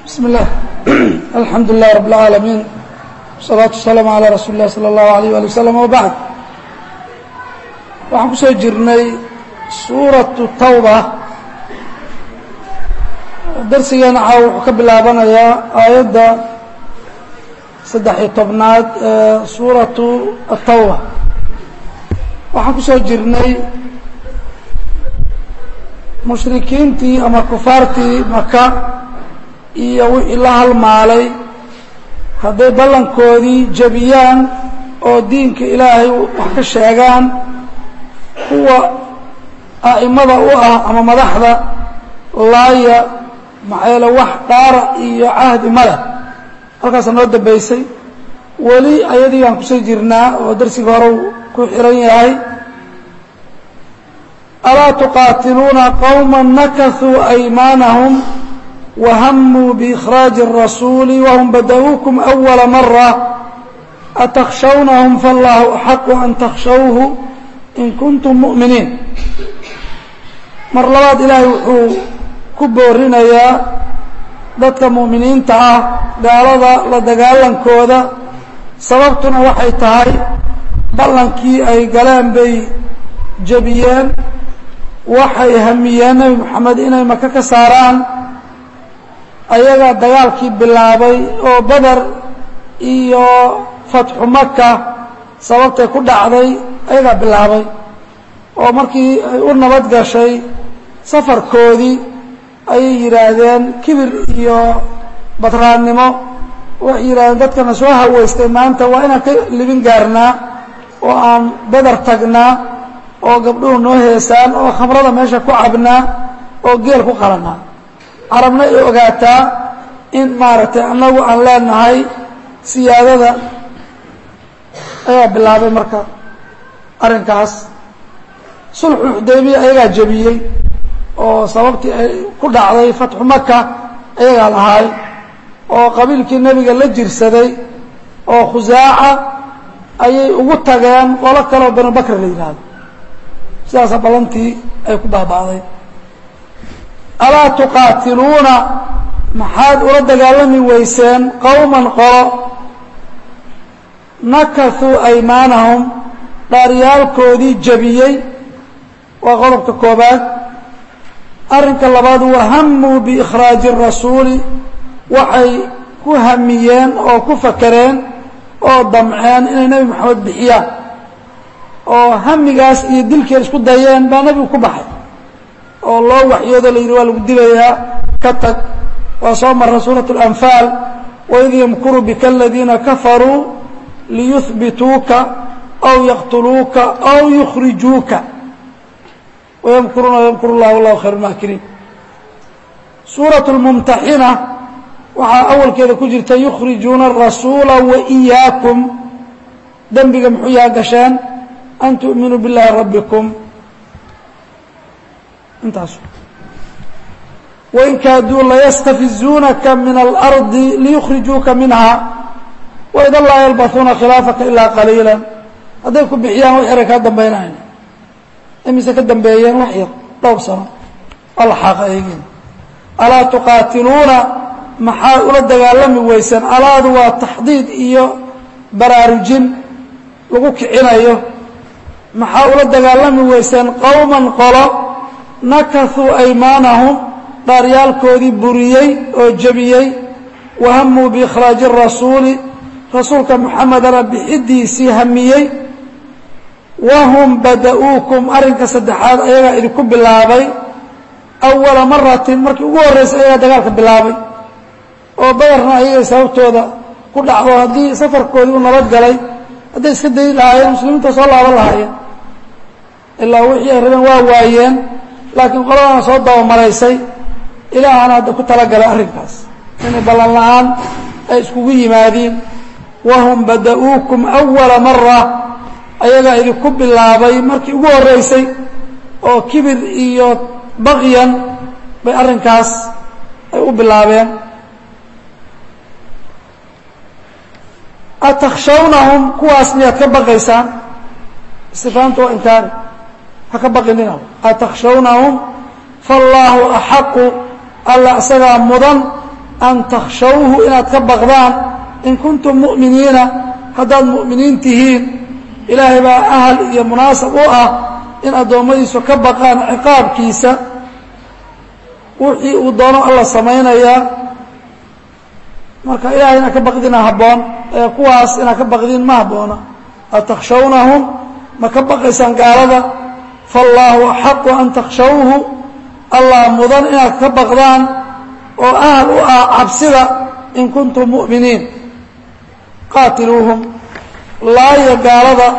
بسم الله الحمد لله رب العالمين والصلاة والسلام على رsuل الlah slى الlaه عليه وaلي وسلم وبعد waxaan ku soo jirnay suuraةu tawba darsigeena caaw wuxuu ka bilaabanayaa aayadda saddex-iyo tobnaad ee suuraةu الtawba waxaan ku soo jirnay mushrikiintii ama kufaartii maka iyo wixii la halmaalay hadday ballankoodii jebiyaan oo diinka ilaahay wax ka sheegaan kuwa a'imada u ah ama madaxda laaya maxaa yeele wax dhaara iyo cahdi ma leh halkaasa noo dambaysay weli ayadii aan kusoo jirnaa oo darsiga hore ku xihan yahay alaa tuqaatiluuna qowma nakasuu aymaanahum wahamuu biikhraaji الrasuuli wahum bada'uukum أwala mara atakhshawnahum faاllahu axaqu an takhshawhu in kuntum mu'miniin mar labaad ilaahay wuxuu ku boorinayaa dadka mu'miniinta ah gaalada la dagaalankooda sababtuna waxay tahay ballankii ay galeen bay jebiyeen waxay hamiyeen nebi moxamed inay maka ka saaraan ayaga dagaalkii bilaabay oo beder iyo fatxu maka sababtay ku dhacday ayagaa bilaabay oo markii ay u nabad gashay safarkoodii ayay yidhaahdeen kibir iyo badraannimo waxay yidhahdeen dadkana soo haweystay maanta waa inaan ka libin gaarnaa oo aan beder tagnaa oo gabdhuhu noo heesaan oo khamrada meesha ku cabnaa oo geel ku qalanaa carabna ay ogaataa in maaragtay annagu aan leenahay siyaadada ayaa bilaabay marka arrinkaas sulxu xudaybiya ayagaa jebiyey oo sababtii ay ku dhacday fatxu maka ayagaa lahaay oo qabiilkii nebiga la jirsaday oo khusaaca ayay ugu tageen qolo kaleoo banu bakr la yidhaahdo sidaasa ballantii ay ku baaba'day alaa tuqaatiluuna maxaad ula dagaalami weyseen qowman qolo nakasuu aymaanahum dhaaryaalkoodii jebiyey waa qodobka koobaad arrinka labaad wahamuu biikhraaji rasuuli waxay ku hamiyeen oo ku fakereen oo damceen inay nebi moxamed bixiyaan oo hamigaas iyo dilkeed isku dayeen baa nebigu ku baxay oo loo waxyoodo la yidhi waa lagu dilayaa ka tag waa soo marra suuraة الأنfaal waid ymkuru bika اladiina kafaruu liyuhbituuka aw yaqtuluuka aw yukrijuuka wymkuruuna wymkur اllah wallahu khayr اmaakiriin suuraة الmumtaxina waxaa awalkeeda ku jirta yukrijuuna الrasuula waإiyaakum dembiga muxuu yaha gasheen an tu'minuu biاllahi rabbikum intaas wain kaaduu layastafizuunaka min alardi liyukrijuuka minha waidan laa yalbahuuna khilaafaka ilaa qaliila hadday ku bixiyaan wax yaray kaa dambaynayn imise ka dambeeyeen wax yar dhowr sano alxaaqa eegeen alaa tuqaatiluuna maxaad ula dagaalami weyseen alaadu waa taxdiid iyo baraarujin lagu kicinayo maxaa ula dagaalami weyseen qowman qolo nakasuu aymaanahum dhaaryaalkoodii buriyey oo jebiyey wahamuu biikhraaji rasuuli rasuulka moxamedana bixidiisii hamiyey wahum bada'uukum arrinka saddexaad ayagaa idinku bilaabay awala maratin markii ugu horreysay ayagaa dagaalka bilaabay oo badarna ayagay sababtooda ku dhacdo haddii safarkoodii u nabad galay hadday iska dayi lahaayeen muslimiinta soo laaban lahaayeen ilaa wixii ay rabeen waa waayeen laakiin qoladana soo dabamaraysay ilaahana hadda ku talagalay arrinkaas inay ballan la-aan ay iskugu yimaadiin wahum bada'uukum awala mara ayagaa idinku bilaabay markii ugu horreysay oo kibir iyo baqyan bay arrinkaas ay u bilaabeen atakhshawnahum kuwaas miyaad ka baqaysaan istifaamta waa inkaari ha ka baqinina atakhshawnahum faallaahu axaqu alla isagaa mudan an takhshawhu inaad ka baqdaan in kuntum mu'miniina haddaad mu'miniin tihiin ilaahay baa ahal iyo munaasab u ah in addoommadiisu ka baqaan ciqaabkiisa wixii uu doono alla samaynayaa marka ilahay inaad ka baqdina habboon ee kuwaas inaad ka baqdiin ma habboona atakhshawnahum ma ka baqaysaan gaalada faallaahu axaqu an takhshawhu allah mudan inaad ka baqdaan oo ahal u ah cabsida in kuntum mu'miniin qaatiluuhum laaya gaalada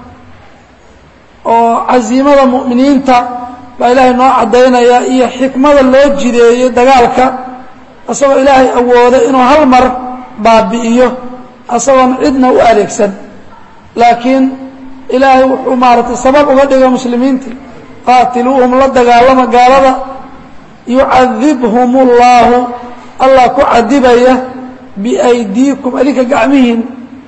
oo casiimada mu'miniinta baa ilaahay noo caddaynaya iyo xikmada loo jideeyey dagaalka isagoo ilaahay awooda inuu hal mar baabi'iyo isagoon cidna u adeegsan laakiin ilaahay wuxuu maaragtay sabab uga dhiga muslimiinta qaatiluuhum la dagaalama gaalada yucadibhum اllaahu allah ku cadibaya biaydiikum adinka gacmihiin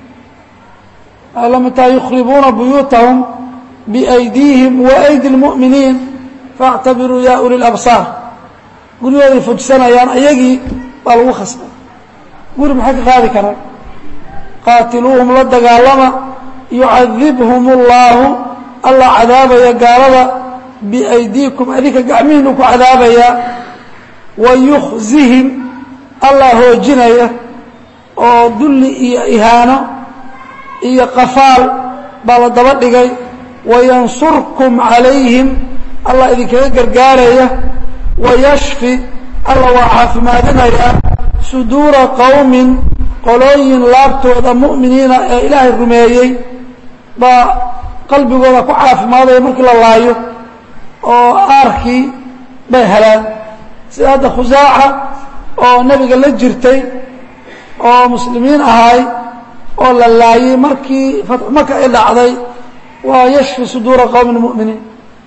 lamataa yukhribuuna buyuutahum biaydiihim waaydi اlmu'miniin faاctabiruu ya uli اlabsaar guryooday fujsanayaan ayagii baa lagu khasbay guri maxay ka qaadi karaan qaatiluuhum la dagaalama yucadibhum اllaahu allah cadaabaya gaalada biaydiikum adinka gacmihiinu ku cadaabayaa wa yukhzihim allah hoojinaya oo dulli iyo ihaano iyo qafaal baa la daba dhigay wayansurkum calayhim allah idinkaga gargaaraya wayashfi allah waa caafimaadinayaa suduura qowmin qolooyin laabtooda mu'miniina ee ilaahay rumeeyey baa qalbigooda ku caafimaadaya markii la laayo oo aarkii bay helaan sida hadda khusaaca oo nebiga la jirtay oo muslimiin ahay oo la laayey markii fatxu maka ay dhacday waa yashfi suduura qowmin mu'miniin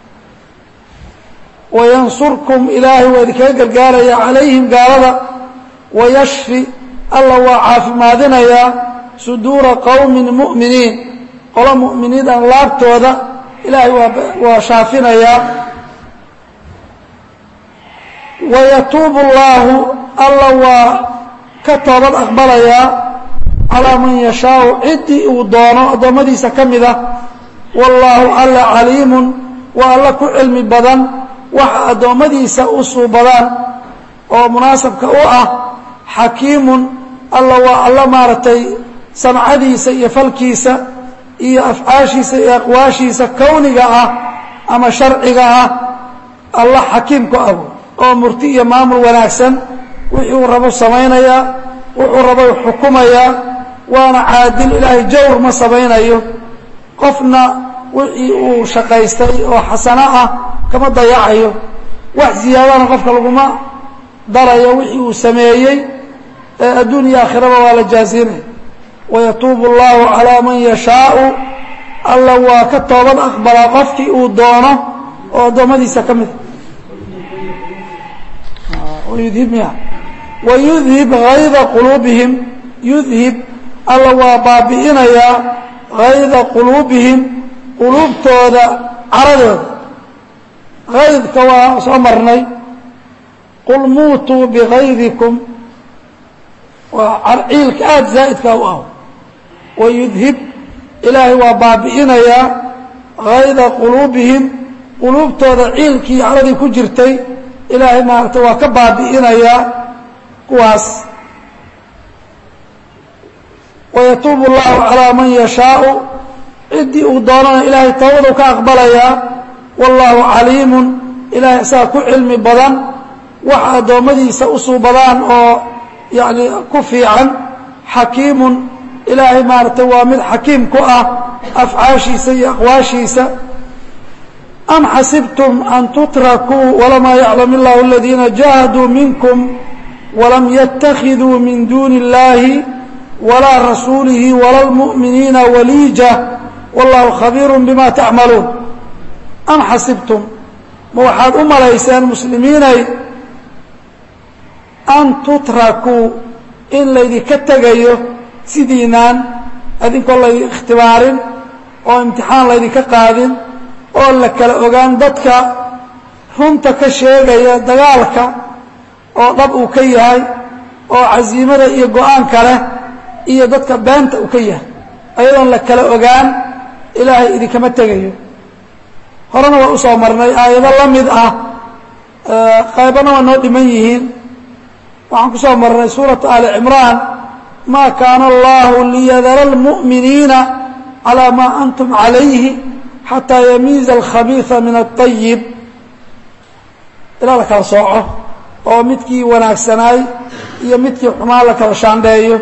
wayansurkum ilaahay waa idinkaga gargaaraya calayhim gaalada wayashfi alla waa caafimaadinayaa suduura qowmin mu'miniin qolo mu'miniinan laabtooda ilaahay waa waa shaafinayaa wayatuubu اllaahu alla waa ka toobad aqbalayaa calaa man yashaau ciddii uu doono addoommadiisa ka mid ah wallaahu alla caliimun waa alla ku cilmi badan waxa addoommadiisa u suubadaan oo munaasabka u ah xakiimun alla waa alla maaragtay samcadiisa iyo falkiisa iyo afcaashiisa iyo aqwaashiisa kowniga ah ama sharciga ah alla xakiim ku abo oo murti iyo maamul wanaagsan wixii uu rabo samaynayaa wuxuu rabo xukumayaa waana caadil ilaahay jawr ma samaynayo qofna wixii uu shaqaystay oo xasano ah kama dayacayo wax ziyaadana qofka laguma darayo wixii uu sameeyey ee adduun iyo aakhiraba waa la jaasinaya wayatuubu اllahu calaa man yashaau alla waa ka toobad aqbalaa qofkii uu doono oo addoommadiisa ka mida yudhib miya wayudhib hayda quluubihim yudhib alla waa baabi'inayaa hayda quluubihim quluubtooda caradooda haydka waa soo marnay qul muutuu bigaydikum waa ciilka aada zaa'idka u ah wayudhib ilaahay waa baabi'inayaa hayda quluubihim quluubtooda ciilkii caradii ku jirtay ilaahay maaragtay waa ka baabi'inayaa kuwaas wayatuubu اllahu calىa man yashaau ciddii uu doonana ilaahay toobadu ka aqbalayaa wallaahu caliimun ilahay isaga ku cilmi badan waxa addoommadiisa u suubadaan oo yani ku fiican xakiimun ilaahay maaragtay waa mid xakiim ku ah afcaashiisa iyo aqwaashiisa am xasibtum an tutrakuu walamaa yaclam illahu aladiina jahaduu minkum walam yatakiduu min duuni اllahi walaa rasuulihi wala lmu'miniina waliija wallahu khabiiru bima tacmaluun am xasibtum ma waxaad u malayseen muslimiinay an tutrakuu in laydinka tegayo sidiinaan adinkoo laydin ikhtibaarin oo imtixaan laydinka qaadin oo la kala ogaan dadka runta ka sheegaya dagaalka oo dhab uu ka yahay oo casiimada iyo go-aanka leh iyo dadka beenta uu ka yahay ayadoon la kala ogaan ilaahay idinkama tegayo horena waa usoo marnay aayado la mid ah qaybana waa noo dhiman yihiin waxaan ku soo marnay suuratu ali cimraan ma kaana allahu liyadara اlmu'miniina calى ma antum calayhi xataa yamiiza alkhabiiثa min aلطayib ilaa la kala sooco oo midkii wanaagsanaay iyo midkii xumaan la kala shaandheeyo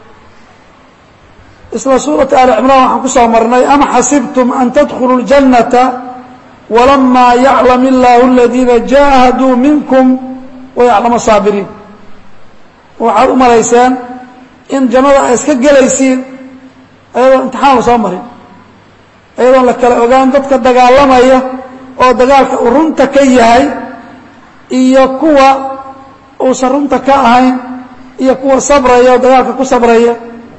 isla suuratu ali cimraan waxaan ku soo marnay am xasibtum an tadkhuluu اljannata walamaa yaclam illaahu aladiina jaahaduu minkum wayaclama saabiriin waxaad u malayseen in jannada ay iska gelaysiin ayadoo imtixaan la soo marin ayadoon la kala ogaan dadka dagaalamaya oo dagaalka uu runta ka yahay iyo kuwa uusan runta ka ahayn iyo kuwa sabraya oo dagaalka ku sabraya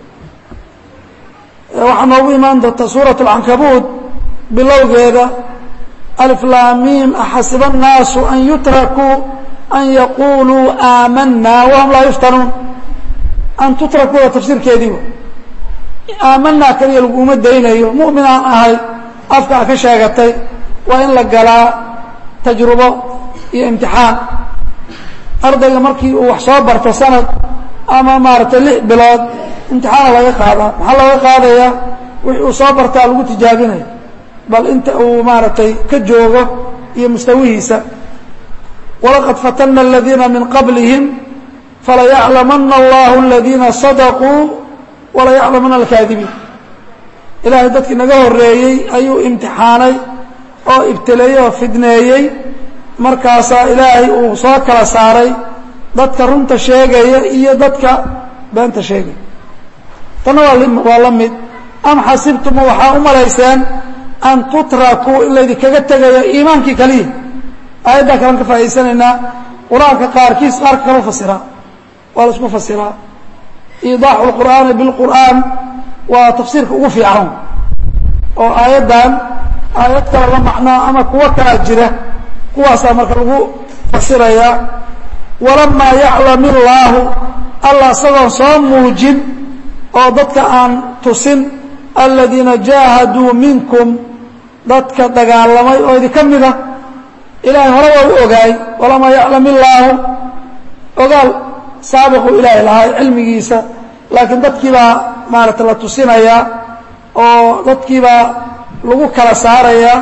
waxaa noogu imaan doonta suurat alcankabuud bilowgeeda alflaamiim axasiba annaasu an yutrakuu an yaquuluu aamanaa wahum laa yuftanuun an tutrakuuda tafsiirkeedii aamanaa kaliya laguma daynayo mu'min aan ahay afka a ka sheegatay waa in la galaa tajrubo iyo imtixaan ardayga markii uu wax soo barto sanad ama maaragtay lix bilood imtixaana laga qaadaa maxaa laga qaadayaa wixii uu soo bartaa lagu tijaabinaya bal inta uu maaragtay ka joogo iyo mustawihiisa walaqad fatana aladiina min qablihim falayaclamana allahu aladiina sadaquu walayaclamana alkaadibiin ilaahay dadkii naga horeeyey ayuu imtixaanay oo ibtileeyey oo fidneeyey markaasaa ilaahay uu soo kala saaray dadka runta sheegaya iyo dadka beenta sheegaya tanna waa la mid am xasibtuma waxaa u malayseen an tutrakuu in laydinkaga tegayo iimaankii kaliya aayaddaa kalan ka faa'idaysanaynaa qur-aanka qaarkiis qaarka kala fasiraa waa la isku fasiraa iidaaxu lqur'aani bilqur'aan waa tafsiirka ugu fiican oo aayaddan aayad kale la macnaa ama kuwo kalaa jira kuwaasaa marka lagu fasirayaa walamaa yaclam illaahu allah isagoon soo muujin oo dadka aan tusin aladiina jaahaduu minkum dadka dagaalamay oo idinka mid a ilaahay hore waa u ogaay walamaa yaclam illaahu ogaal saabiqu ilaahay lahay cilmigiisa laakiin dadkii baa maaragtay la tusinayaa oo dadkii baa lagu kala saarayaa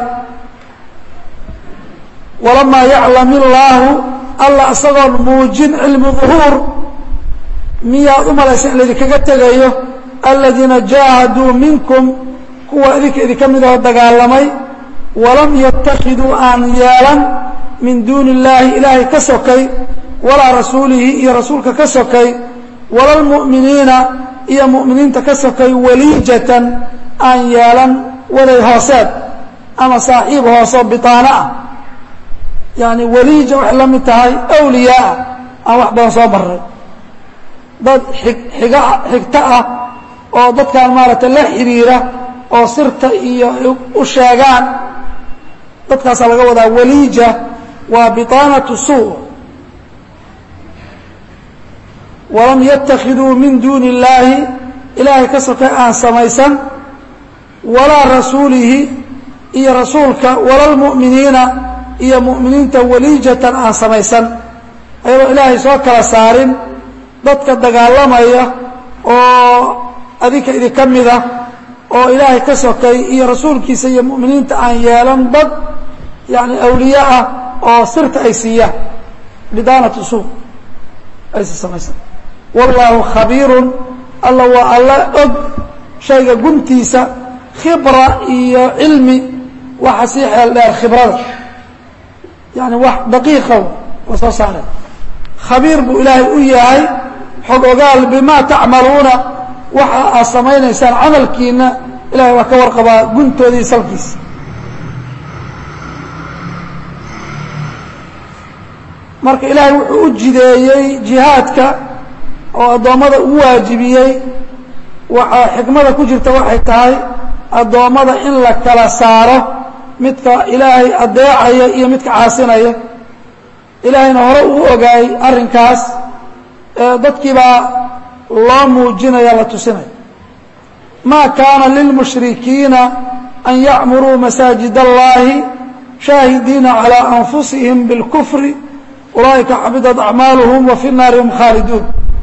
walamaa yaclam illaahu allah isagoon muujin cilmi duhuur miyaad u malaysa in laydinkaga tegayo aladiina jaahaduu minkum kuwa idinka idinka mid aho dagaalamay walam yatakiduu aan yeelan min duuni illaahi ilaahay ka sokay walaa rasuulihi iyo rasuulka ka sokay wala lmu'miniina iyo mu'miniinta ka sokay waliijatan aan yeelan waday hooseed ama saaxiib hooseo bitaano ah yani waliija waxay la mid tahay awliyaaa aan wax badan soo marray dad xig xiga xigto ah oo dadkan maaragtay la xidhiira oo sirta iyo u sheegaan dadkaasaa laga wadaa waliija waa biطaanaةu suu walam yatakiduu min duuni اllaahi ilaahay ka soka aan samaysan walaa rasuulihi iyo rasuulka wala lmu'miniina iyo mu'miniinta waliijatan aan samaysan ayadoo ilaahay soo kala saarin dadka dagaalamaya oo adinka idinka mida oo ilaahay ka sokay iyo rasuulkiisa iyo mu'miniinta aan yeelan dad yani awliye ah oo sirta ay siiyaan bidaanatu suu aysa samaysan wallaahu khabiirun alla waa alla og shayga guntiisa khibra iyo cilmi waxa sii xeel dheer khibrada yani wax daqiiqow waa soo saareen khabiir buu ilaahay u yahay xog ogaal bimaa tacmaluuna waxa aad samaynaysaan camalkiina ilahay waa ka warqabaa guntoodii salkiisa marka ilaahay wuxuu u jideeyey jihaadka oo addoommada ugu waajibiyey waxaa xikmada ku jirta waxay tahay addoommada in la kala saaro midka ilaahay adeecaya iyo midka caasinaya ilaahayna hore uu ogaayey arrinkaas dadkii baa loo muujinaya la tusinaya ma kaana lilmushrikiina an yacmuruu masaajid اllahi shaahidiina calى anfusihim biاlkufri ulaa'ika xabidat acmaaluhum wa fi naari hum khaaliduun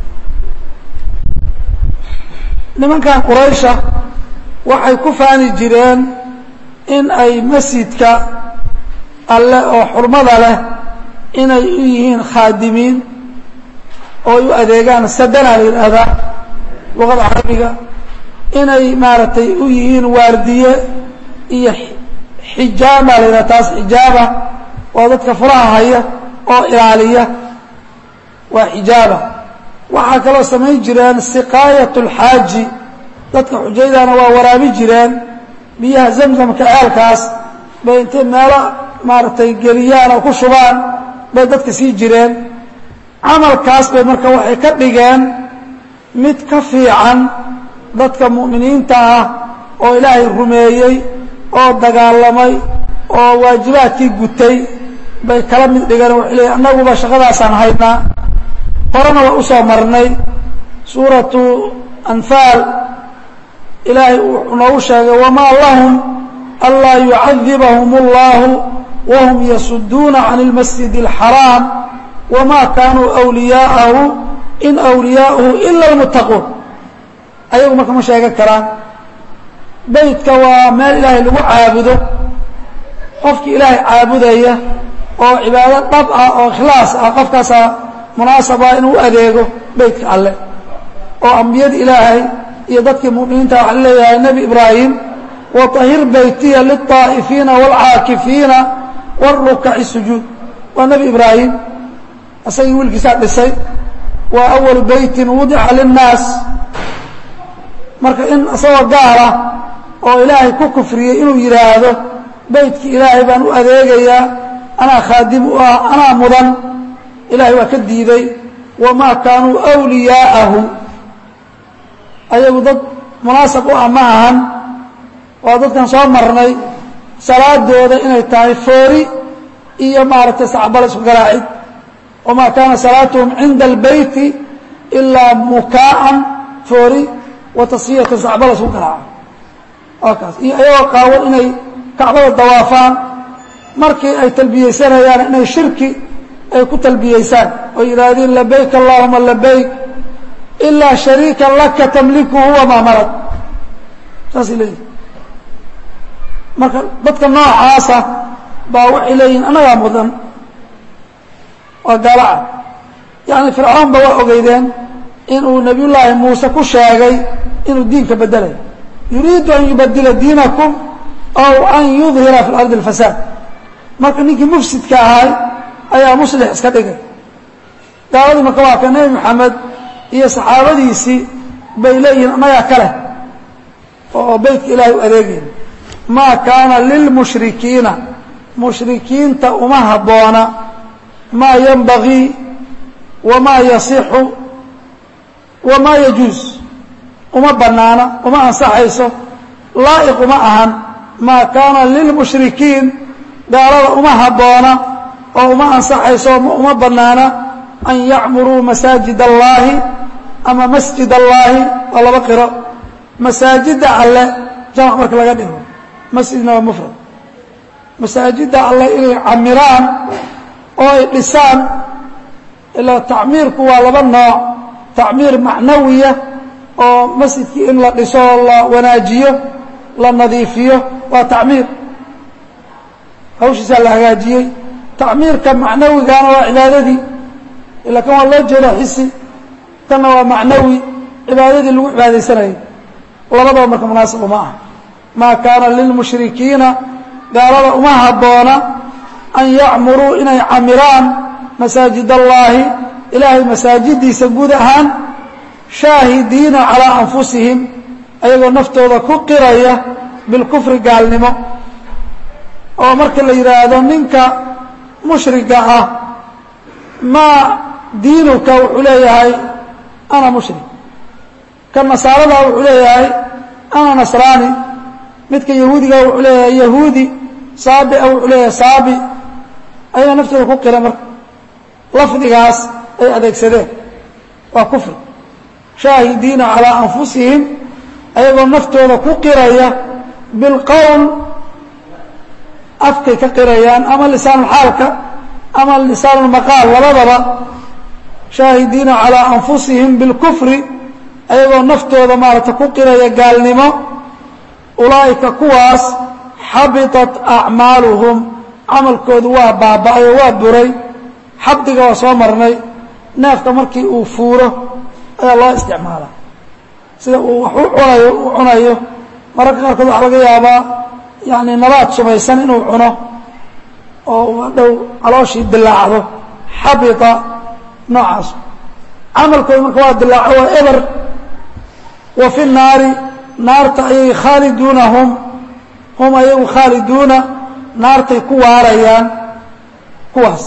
nimankan quraysha waxay ku faani jireen in ay masjidka alle oo xurmada leh inay u yihiin khaadimiin oo ay u adeegaan sadana la yidhaahdaa luqada carabiga inay maaragtay u yihiin waardiye iyo xijaaba la yidhahda taas xijaaba waa dadka furaha haya oo ilaaliya waa xijaaba waxaa kaloo samayn jireen siqaayat اlxaaji dadka xujaydana waa waraabi jireen biyaha zamzamka ceelkaas bay intay meelo maaragtay geliyaan oo ku shubaan bay dadka sii jireen camalkaas bay marka waxay ka dhigeen mid ka fiican dadka mu'miniinta ah oo ilaahay rumeeyey oo dagaalamay oo waajibaadkii gutay bay kala mid dhigeen waxay leeyiin annaguba shaqadaasaan haynaa horena waa usoo marnay suuratu anfaal ilaahay wuxuu noogu sheegay wamaa lahum anlaa yucadibahum اllahu wahum yasuduuna can اlmasjid اlxaraam wma kaanuu أwliyaa'ahu in أwliyaa'uhu ila اlmuttaquun ayagu marka ma sheegan karaan beytka waa meel ilaahay lagu caabudo qofkii ilaahay caabudaya oo cibaado dhab ah oo ikhlaas ah qofkaasaa munaasaba inuu adeego beytka alle oo ambiyada ilaahay iyo dadkii mu'miniinta waxaa leeyahay nebi ibraahim waطahir beytiya liلطaa'ifiina wاlcaakifiina wاrukaci sujuud waa nebi ibraahim isagii wiilkiisaa dhisay waa awalu beytin wudica linnaas marka in isagoo gaala oo ilaahay ku kufriyey inuu yidhaahdo beytkii ilaahay baan u adeegayaa anaa khaadim u ah anaa mudan ilaahay waa ka diiday wamaa kaanuu أwliyaa'ahu ayagu dad munaasab u ah ma ahan waa dadkan soo marnay salaadooda inay tahay foori iyo maaragtay sacbala isku garaacid wma kaana salaatuhum cinda albeyti ilaa mukaa'an foori wa tasfiyatan sacbala isku garaaco waa kaas iyo ayagoo qaawan inay kacbada dawaafaan markii ay talbiyeysanayaan inay shirki ay ku talbiyeysaan oo yidhaahdeen labayk allahuma labayk ilaa shariikan laka tamlikuhu wamaa malak saasay leeyihin marka dadka noocaasa baa waxay leeyihin annagaa mudan waa gaalaca yani fircawn ba waa ogeydeen inuu nabiy llaahi muuse ku sheegay inuu diinka bedelayo yuriidu an yubadila diinakum aw an yudhira fi lardi اlfasaad marka ninkii mufsidka ahay ayaa muslix iska dhigay gaaladii marka waa ka nebi maxamed iyo saxaabadiisii bay leeyihiin annagaa kale oo beytka ilahay u adeegayna maa kaana lilmushrikiina mushrikiinta uma habboona ma ynbagii wma yasixu wma yajuuz uma banaana uma ansaxayso laa'iq uma ahan maa kaana lilmushrikiin gaalada uma habboona oo uma ansaxayso uma banaana an yacmuruu masaajid اllahi ama masjid اllahi waa laba qiro masaajida alle jamc marka laga dhigo masjidna waa mufrad masaajida alle inay camiraan oo ay dhisaan ilaa tacmiirku waa laba nooc tacmiir macnawiya oo masjidkii in la dhiso oo la wanaajiyo la nadiifiyo waa tacmiir hawshiisaa la hagaajiyey tacmiirka macnawigana waa cibaadadii ila kan waa loo jeeda xisi kanna waa macnawi cibaadadii lagu cibaadaysanayay labadaba marka munaasib uma ah maa kaana lilmushrikiina gaalada uma habboona an yacmuruu inay camiraan masaajid allaahi ilaahay masaajidiisa guud ahaan shaahidiina calaa anfusihim ayagoo naftooda ku qiraya bilkufri gaalnimo oo marka la yidhaahdo ninka mushriga ah maa diinuka wuxuu leeyahay ana mushrik ka nasaarada wuxuu leeyahay ana nasraani midka yahuudiga wuxuu leeyahay yahuudi saabi a wuxuu leeyahay saabi ayaga naftooda ku qira marka lafdigaas ay adeegsadeen waa kufri shaahidiina calىa anfusihim ayagoo naftooda ku qiraya bilqowl afkay ka qirayaan ama lisaanulxaalka ama lisaanulmaqaal labadaba shaahidiina calىa anfusihim bilkufri ayagoo naftooda maarata ku qiraya gaalnimo ulaa'ika kuwaas xabiطat acmaaluhum camalkoodu waa baaba'ay oo waa buray xabdiga waa soo marnay neefka markii uu fuuro ayaa loo isticmaala sida uu wax u cunayo u cunayo mararka qaarkood waxaa laga yaabaa yani nabaad sumaysan inuu cuno oo dhow calooshii dilaacdo xabita noocaas camalkooda marka waa dilaaco waa eber wa fi naari naarta ayay khaaliduuna hum hum ayagu khaaliduuna naartay ku waarayaan kuwaas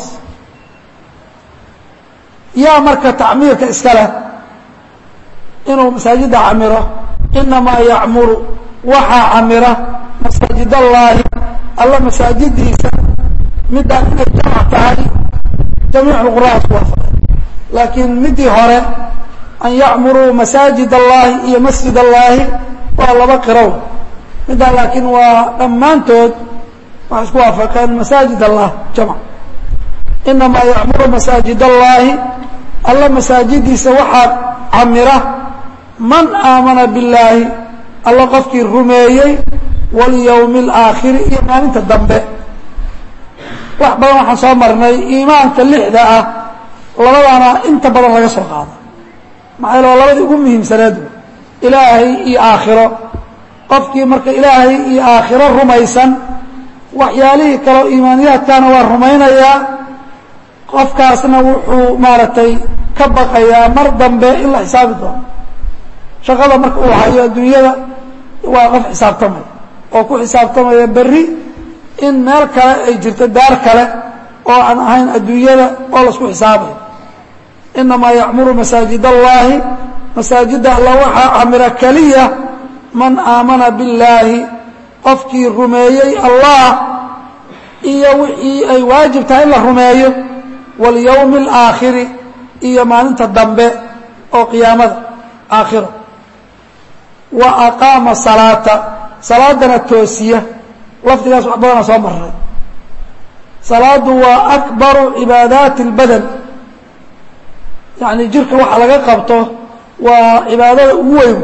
yaa marka tacmiirka iska leh inuu masaajidda camiro inamaa yacmuru waxaa camira masaajid allaahi alla masaajidiisa midaan inay jamac tahay jamiic lqur'aan isku waafaqay laakiin midii hore an yacmuruu masaajid allaahi iyo masjid allaahi waa laba qirow midaan laakiin waa dhammaantood waxay isku waafaqeen masaajid allah jamc inamaa yacmuru masaajid allaahi alla masaajidiisa waxaa camira man aamana billaahi alla qofkii rumeeyey walyowmi alaakhiri iyo maalinta dambe wax badan waxaan soo marnay iimaanka lixda ah labadaana inta badan laga soo qaado maxaa yale waa labadii ugu muhiimsanaad ilaahay iyo aakhiro qofkii marka ilaahay iyo aakhiro rumaysan waxyaalihii kaleo iimaaniyaadkaana waa rumaynayaa qofkaasna wuxuu maaragtay ka baqayaa mar dambe in la xisaabi doono shaqada marka uu hayo adduunyada waa qof xisaabtamaya oo ku xisaabtamaya berri in meel kale ay jirto daar kale oo aan ahayn adduunyada oo laisku xisaabayo inamaa yacmuru masaajid allaahi masaajidda alla waxaa camira keliya man aamana billaahi qofkii rumeeyey allah iyo wixii ay waajib tahay in la rumeeyo walyowmi alaakhiri iyo maalinta dambe oo qiyaamada aakhiro wa aqaama salaata salaadana toosiya lafdigaas wax badana soo marray salaadu waa akbaru cibaadaati اlbadan yacni jirka waxa laga qabto waa cibaadada ugu weyn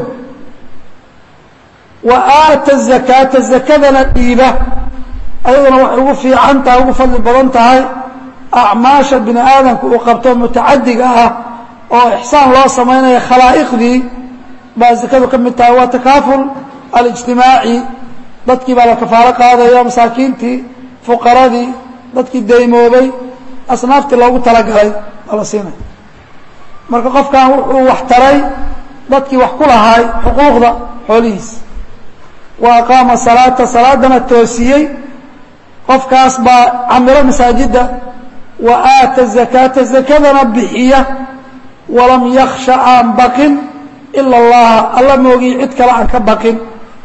wa aata zakaata zakadana dhiiba ayaduna waxay ugu fiican tahay ugu fadli badan tahay acmaasha bini aadamka uu qabto mutacadiga ah oo ixsaan loo samaynaya khalaa'iqdii baa zakadu ka mid tahay waa takaaful alijtimaaci dadkii baa la kafaalo qaadaya masaakiintii fuqaradii dadkii daymoobay asnaaftii loogu talagalay baa la siinaya marka qofkan wuxuu wax taray dadkii wax ku lahaay xuquuqda xoolihiisa wa aqaama salaata salaadana toosiyey qofkaas baa camiro masaajidda wa aata zakaata zakadana bixiya walam yaksha aan baqin ila allaha alla moogiy cid kale aan ka baqin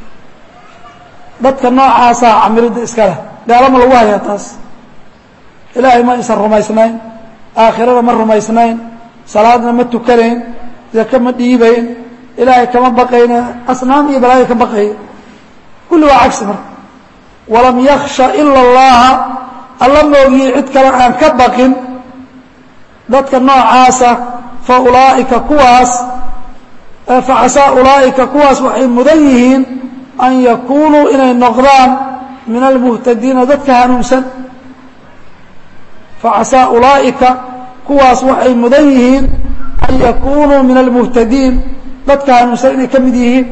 dadka noocaasaa camiridda iska leh gaalama lagu hayaa taas ilaahay ma aysan rumaysnayn aakhirada ma rumaysnayn salaadna ma tukanayn zake ma dhiibayn ilaahay kama baqayna asnaam iyo balaayo ka baqaya kulli waa cagsi marka walam yaksha ila allaha alla moogiyey cid kale aan ka baqin dadka noocaasa fa ulaa'ika kuwaas facasaa ulaa'ika kuwaas waxay mudan yihiin an yakunuu inay noqdaan min almuhtadiina dadka hanuunsan facasaa ulaa'ika kuwaas waxay mudan yihiin an yakunuu min almuhtadiin dadka hanuunsan inay ka mid yihiin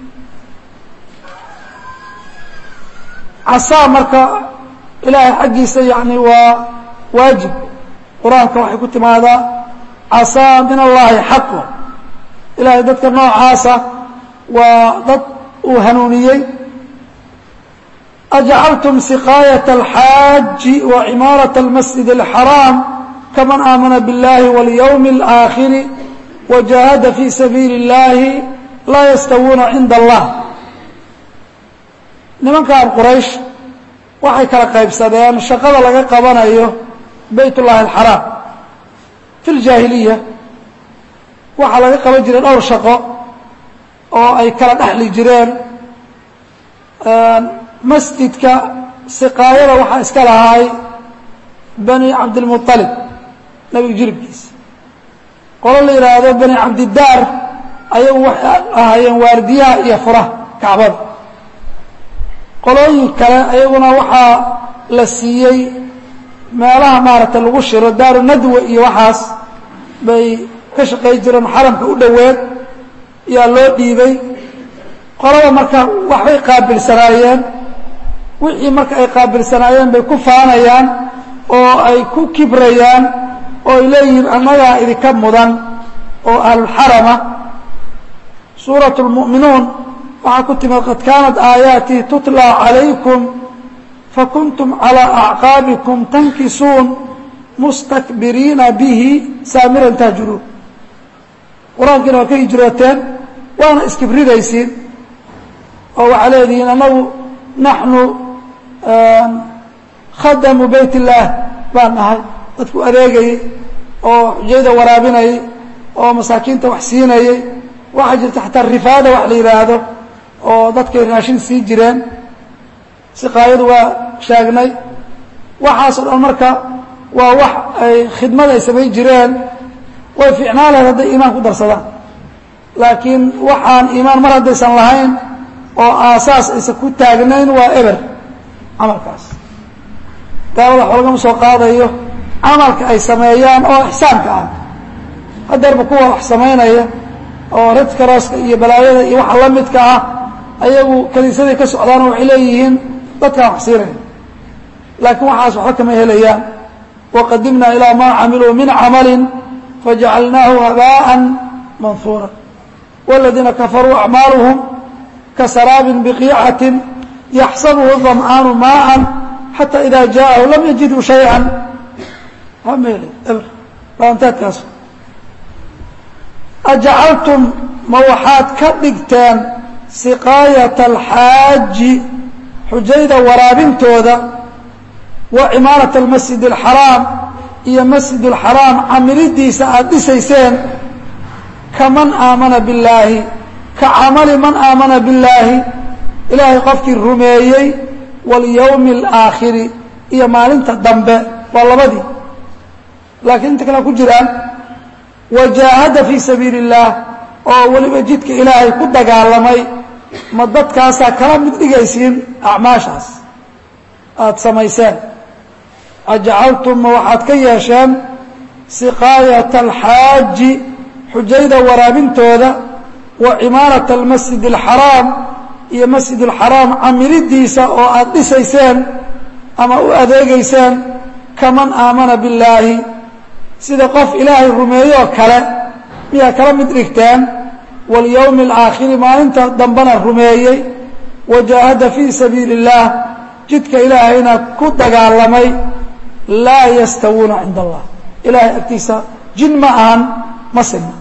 casaa marka ilaahay xaggiisa yani waa waajib qur-aanka waxay ku timaadaa casaa min allahi xaqo ilaahay dadka noocaasa waa dad uu hanuuniyey ajcaltum siqaayaة اlxaaji wa cimaaraة اlmasjid اlxaraam kaman aamana biاllahi wاlyowmi اlآakhiri wajahada fii sabiili اllahi laa yastawuuna cinda allah nimankan quraysh waxay kala qaybsadeen shaqada laga qabanayo bayt ullahi alxaraam fi ljaahiliya waxaa laga qaban jiray dhowr shaqo oo ay kala dhexli jireen masjidka siqaayada waxaa iska lahaay bani cabdilmualib nebiga jiribkiisa qolo la yidhaahdo bani cabdidaar ayagu waxay ahaayeen waardiyaha iyo furaha kacbada qolooyin kale ayaguna waxaa la siiyey meelaha maaragtay lagu shiro daaru nadwa iyo waxaas bay ka shaqay jireen xaramka u dhoweed yaa loo dhiibay qolada marka waxbay qaabilsanaayeen wixii marka ay qaabilsanaayeen bay ku faanayaan oo ay ku kibrayaan oo ay leeyihiin annagaa idinka mudan oo ahlulxarama suuratu lmu'minuun waxaa ku timid qad kaanat aayaatii tutlaa calaykum fakuntum calىa acqaabikum tankisuun mustakbiriina bihi saamiran tahjuruun qur-aankiina waa ka hijrooteen waana iskibridaysiin oo waxaa leedihiin annagu naxnu khadamu bayt illaah baan nahay dadku adeegayey oo xujayda waraabinayay oo masaakiinta wax siinayey waxaa jirta xataa rifaada wax la yidhaahdo oo dadkay raashin sii jireen siqaayadu waa sheegnay waxaasoo dhan marka waa wax ay khidmad ay samayn jireen way fiicnaan lahayd hadday iimaan ku darsadaan laakiin waxaan iimaan mar haddaysan lahayn oo aasaas aysan ku taagnayn waa eber camalkaas gaalada wax lagama soo qaadayo camalka ay sameeyaan oo ixsaanka ah hadeerba kuwa wax samaynaya oo redkarooska iyo balaayada iyo waxa la midka ah ayagu kaniisaday ka socdaanoo waxay leeyihiin dadkaan wax siinaya laakiin waxaas waxba kama helayaan waqadimna ilaa maa camiluu min camali fajacalnaahu habaaءa manhuura wاladiina kafaruu acmaaluhum kasaraabin biqiicati yaxsabuhu ظam'aanu maaa xata ida jaaءahu lam yajiduu shayئa ma hel baantaadkaas ajacaltum ma waxaad ka dhigteen siqaayata alxaaji xujayda waraabintooda wa cimaarata almasjid alxaraam iyo masjid alxaraam camilidiisa aada dhisayseen kaman aamana billaahi ka camali man aamana billaahi ilaahay qofkii rumeeyey walyowmi alaakhiri iyo maalinta dambe waa labadii laakiin inta kale ku jiraan wajaahada fii sabiili اllaah oo weliba jidka ilaahay ku dagaalamay ma dadkaasaa kala mid dhigaysiin acmaashaas aada samayseen ajacaltum ma waxaad ka yeesheen siqaayata alxaaji xujayda waraabintooda wa cimaarata almasjid alxaraam iyo masjid alxaraam camilidiisa oo aada dhisayseen ama u adeegayseen kaman aamana billaahi sida qof ilaahay rumeeyoo kale miyaa kala mid dhigteen walyowmi alaakhiri maalinta dambena rumeeyey wajaahada fii sabiili اllaah jidka ilaahayna ku dagaalamay laa yastawuuna cinda allah ilaahay agtiisa jin ma ahan ma sinna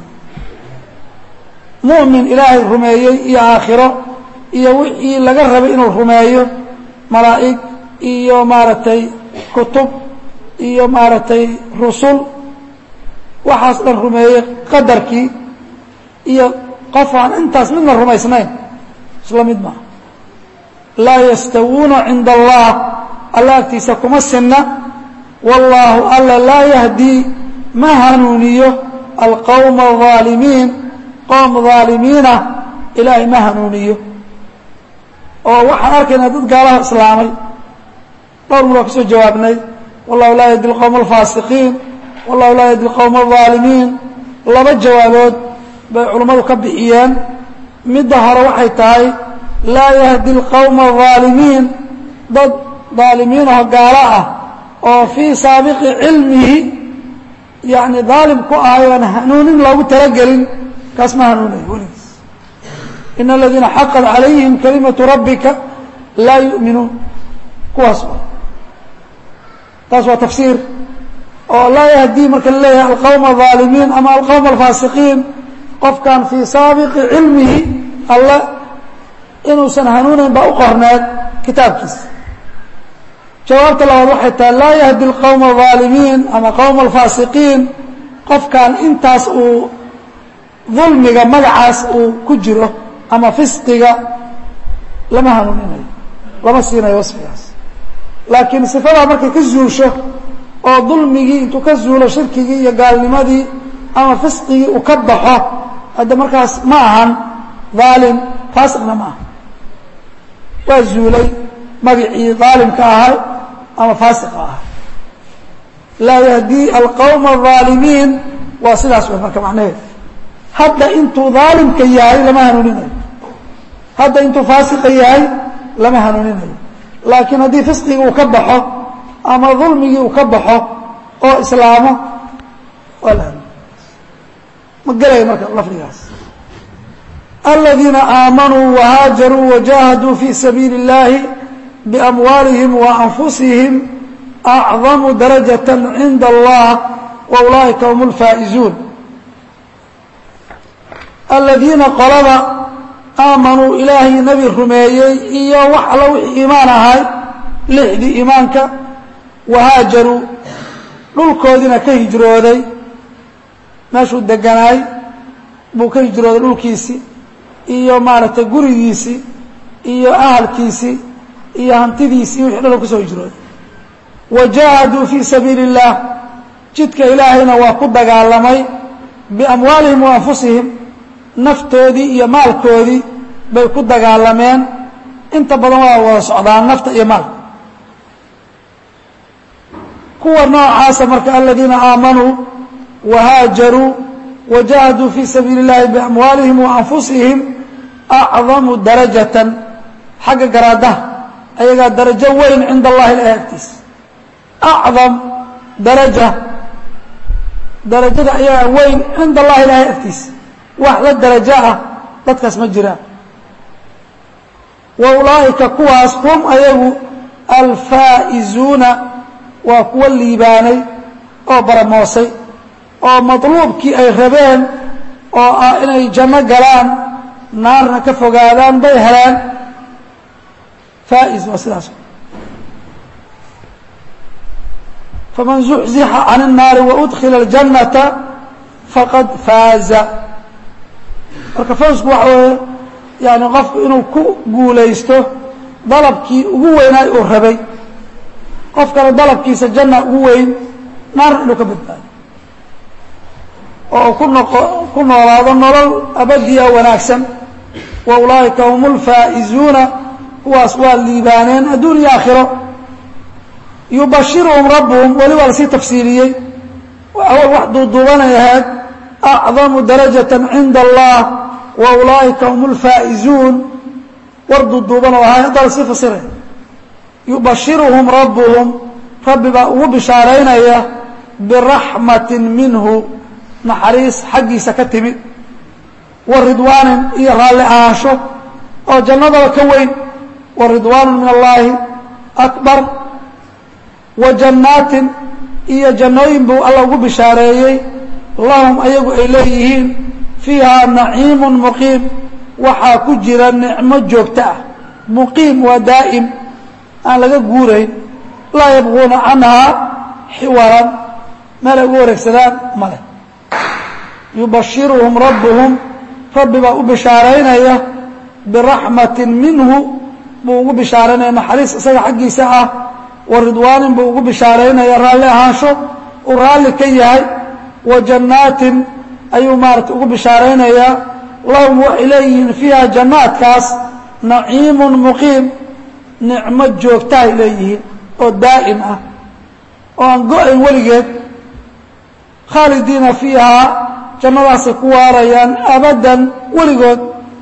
mu'min ilaahay rumeeyey iyo aakhiro iyo wixii laga rabay inuu rumeeyo malaa'ig iyo maaragtay kutub iyo maaragtay rusul waxaas dhan rumeeyey qadarkii iyo qof aan intaas midna rumaysnayn isla mid maaha laa yastawuuna cinda allah alla agtiisa kuma sinna wallaahu alla laa yahdii ma hanuuniyo alqowma alظaalimiin qowm dhaalimiinah ilaahay ma hanuuniyo oo waxaan arkaynaa dad gaalaha islaamay dhowr mar waa ka soo jawaabnay wallahu laa yahdi alqowma alfaasiqiin wallahu laa yahdi alqowma alظaalimiin laba jawaabood bay culummadu ka bixiyeen midda hore waxay tahay laa yahdi alqowma alظaalimiin dad dhaalimiinaho gaalo ah oo fii saabiqi cilmihi yani daalim ku ahay oan hanuunin loogu talagelin kaas ma hanuunayo weligiis in aladiina xaqat calayhim kalimatu rabbika laa yu'minuun kuwaas taas waa tafsiir oo laa yahdii marka la leeyahay alqowma alظaalimiin ama alqowma alfaasiqiin qofkan fii saabiqi cilmihi alle inuusan hanuunayn baa u qorneed kitaabkiisa jawaabta labaad waxay tahay laa yahdi alqowma alظaalimiin ama qowma alfaasiqiin qofkan intaas uu dulmiga magacaas uu ku jiro ama fisqiga lama hanuuninayo lama siinayo wasfigaas laakiin sifadaa markay ka zuusho oo dulmigii intuu ka zuulo shirkigii iyo gaalnimadii ama fisqigii uu ka baxo hadda markaas ma ahan daalim faasiqna ma aha waa zuulay magacii daalimka ahay ama faasiqa ahay laa yahdii alqawma الظaalimiin waa sidaas way marka macnaheed hadda intuu daalimka yahay lama hanuuninayo hadda intuu faasiqa yahay lama hanuuninayo laakiin haddii fisqigii uu ka baxo ama dulmigii uu ka baxo oo islaamo waa la hanuun ma gelaya marka lafdigaas aladiina aamanuu wahaajaruu wajahaduu fi sabiili اllahi biamwaalihim waanfusihim acdamu darajaة cinda allah wa ulaa'ika hum اlfaa'izuun aladiina qolada aamanuu ilaahay nebi rumeeyey iyo wax alla wixii iimaan ahay lixdii iimaanka wahaajaruu dhulkoodiina ka hijrooday meeshuu deganaay buu ka hijrooday dhulkiisii iyo maaragtay gurigiisii iyo ahalkiisii iyo hantidiisii wixii dhan u ka soo hijrooday wajaahaduu fii sabiili اllah jidka ilaahayna waa ku dagaalamay biamwaalihim wa anfusihim naftoodii iyo maalkoodii bay ku dagaalameen inta badan waa wada socdaan nafta iyo maalka kuwa noocaasa marka aladiina aamanuu wahaajaruu wajahaduu fii sabiili اllahi biamwaalihim wa anfusihim acdamu darajatan xagga garaadaha ayagaa darajo weyn cinda allahi ilahi agtiisa acdam daraja darajada ayagaa weyn cinda allahi ilahi agtiisa wax la darajo ah dadkaas ma jiraan wa ulaa'ika kuwaas hum ayagu alfaa'izuuna waa kuwa liibaanay oo baramoosay oo madluubkii ay rabeen oo ah inay janno galaan naarna ka fogaadaan bay heleen faa'iz waa sidaas faman zuxzixa can الnaari waudkila اljannata faqad faaza marka fawsku waxa weeye yani qofku inuu ku guulaysto dalabkii ugu weynaay uu rabay qofkana dalabkiisa janna ugu weyn naarna inuu ka badbaado oo uu ku noqo ku noolaado nolol abadiya wanaagsan wa ulaa'ika hum اlfaa'izuuna kuwaas waa liibaaneen adduun iyo aakhiro yubashiruhum rabbuhum weli waa lasii tafsiiliyey awal wax duuduubanay ahayd acdamu darajaة cinda allah wa ulaa'ika hum اlfaa'izuun war duuduuban oo ahay haddaa lasii fasiray yubashiruhum rabbuhum rabbi baa ugu bishaaraynaya biraxmati minhu naxariis xaggiisa ka timid wa ridwaanin iyo raalli ahaansho oo jannadaba ka weyn wa ridwaanu min allaahi akbar wa jannaatin iyo jannooyin buu alla ugu bishaareeyey lahum ayagu ay leeyihiin fiihaa naciimu muqiim waxaa ku jira nicmo joogto ah muqiim waa daa'im aan laga guurayn laa yabquuna canhaa xiwaran meel ay ugu wareegsadaan male yubashiruhum rabbuhum rabbi baa u bishaaraynaya biraxmatin minhu buu ugu bishaaraynaya naxariis isaga xaggiisa ah wa ridwaanin buu ugu bishaaraynaya raalli ahaansho uu raalli ka yahay wa jannaatin ayuu maarata ugu bishaaraynayaa lahum waxay leeyihiin fiiha jannaadkaas naciimun muqiim nicmo joogtaay leeyihiin oo daa'im ah oo aan go-ayn weligeed khaalidiina fiihaa jannadaasay ku waarayaan abaddan weligood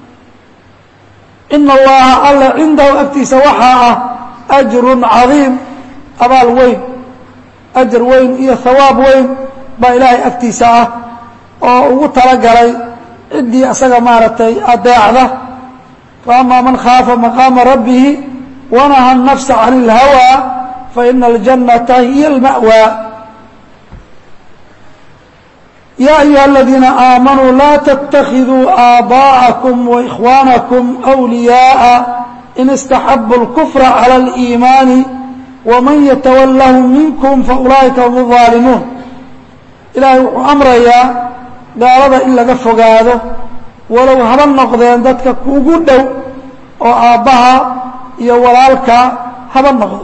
ina allaha alla cindahu agtiisa waxaa ah ajrun cadiim abaal weyn ajar weyn iyo hawaab weyn baa ilaahay agtiisa ah oo ugu talagalay ciddii asaga maaragtay adeecda faamaa man khaafa maqaama rabbihi wanaha الnafsa can اlhawى faina اljannata hiya اlma'wى ya ayuha aladiina aamanuu laa ttakiduu aabaءakum وإkhwaanakum أwliyaaءa in istaxabu اlkufra calى اliimaani waman yatawallahu minkum faulaa'ika hum الظaalimuun ilaahay wuxuu amrayaa gaalada in laga fogaado walow haba noqdeen dadka kugu dhow oo aabbaha iyo walaalka haba noqdo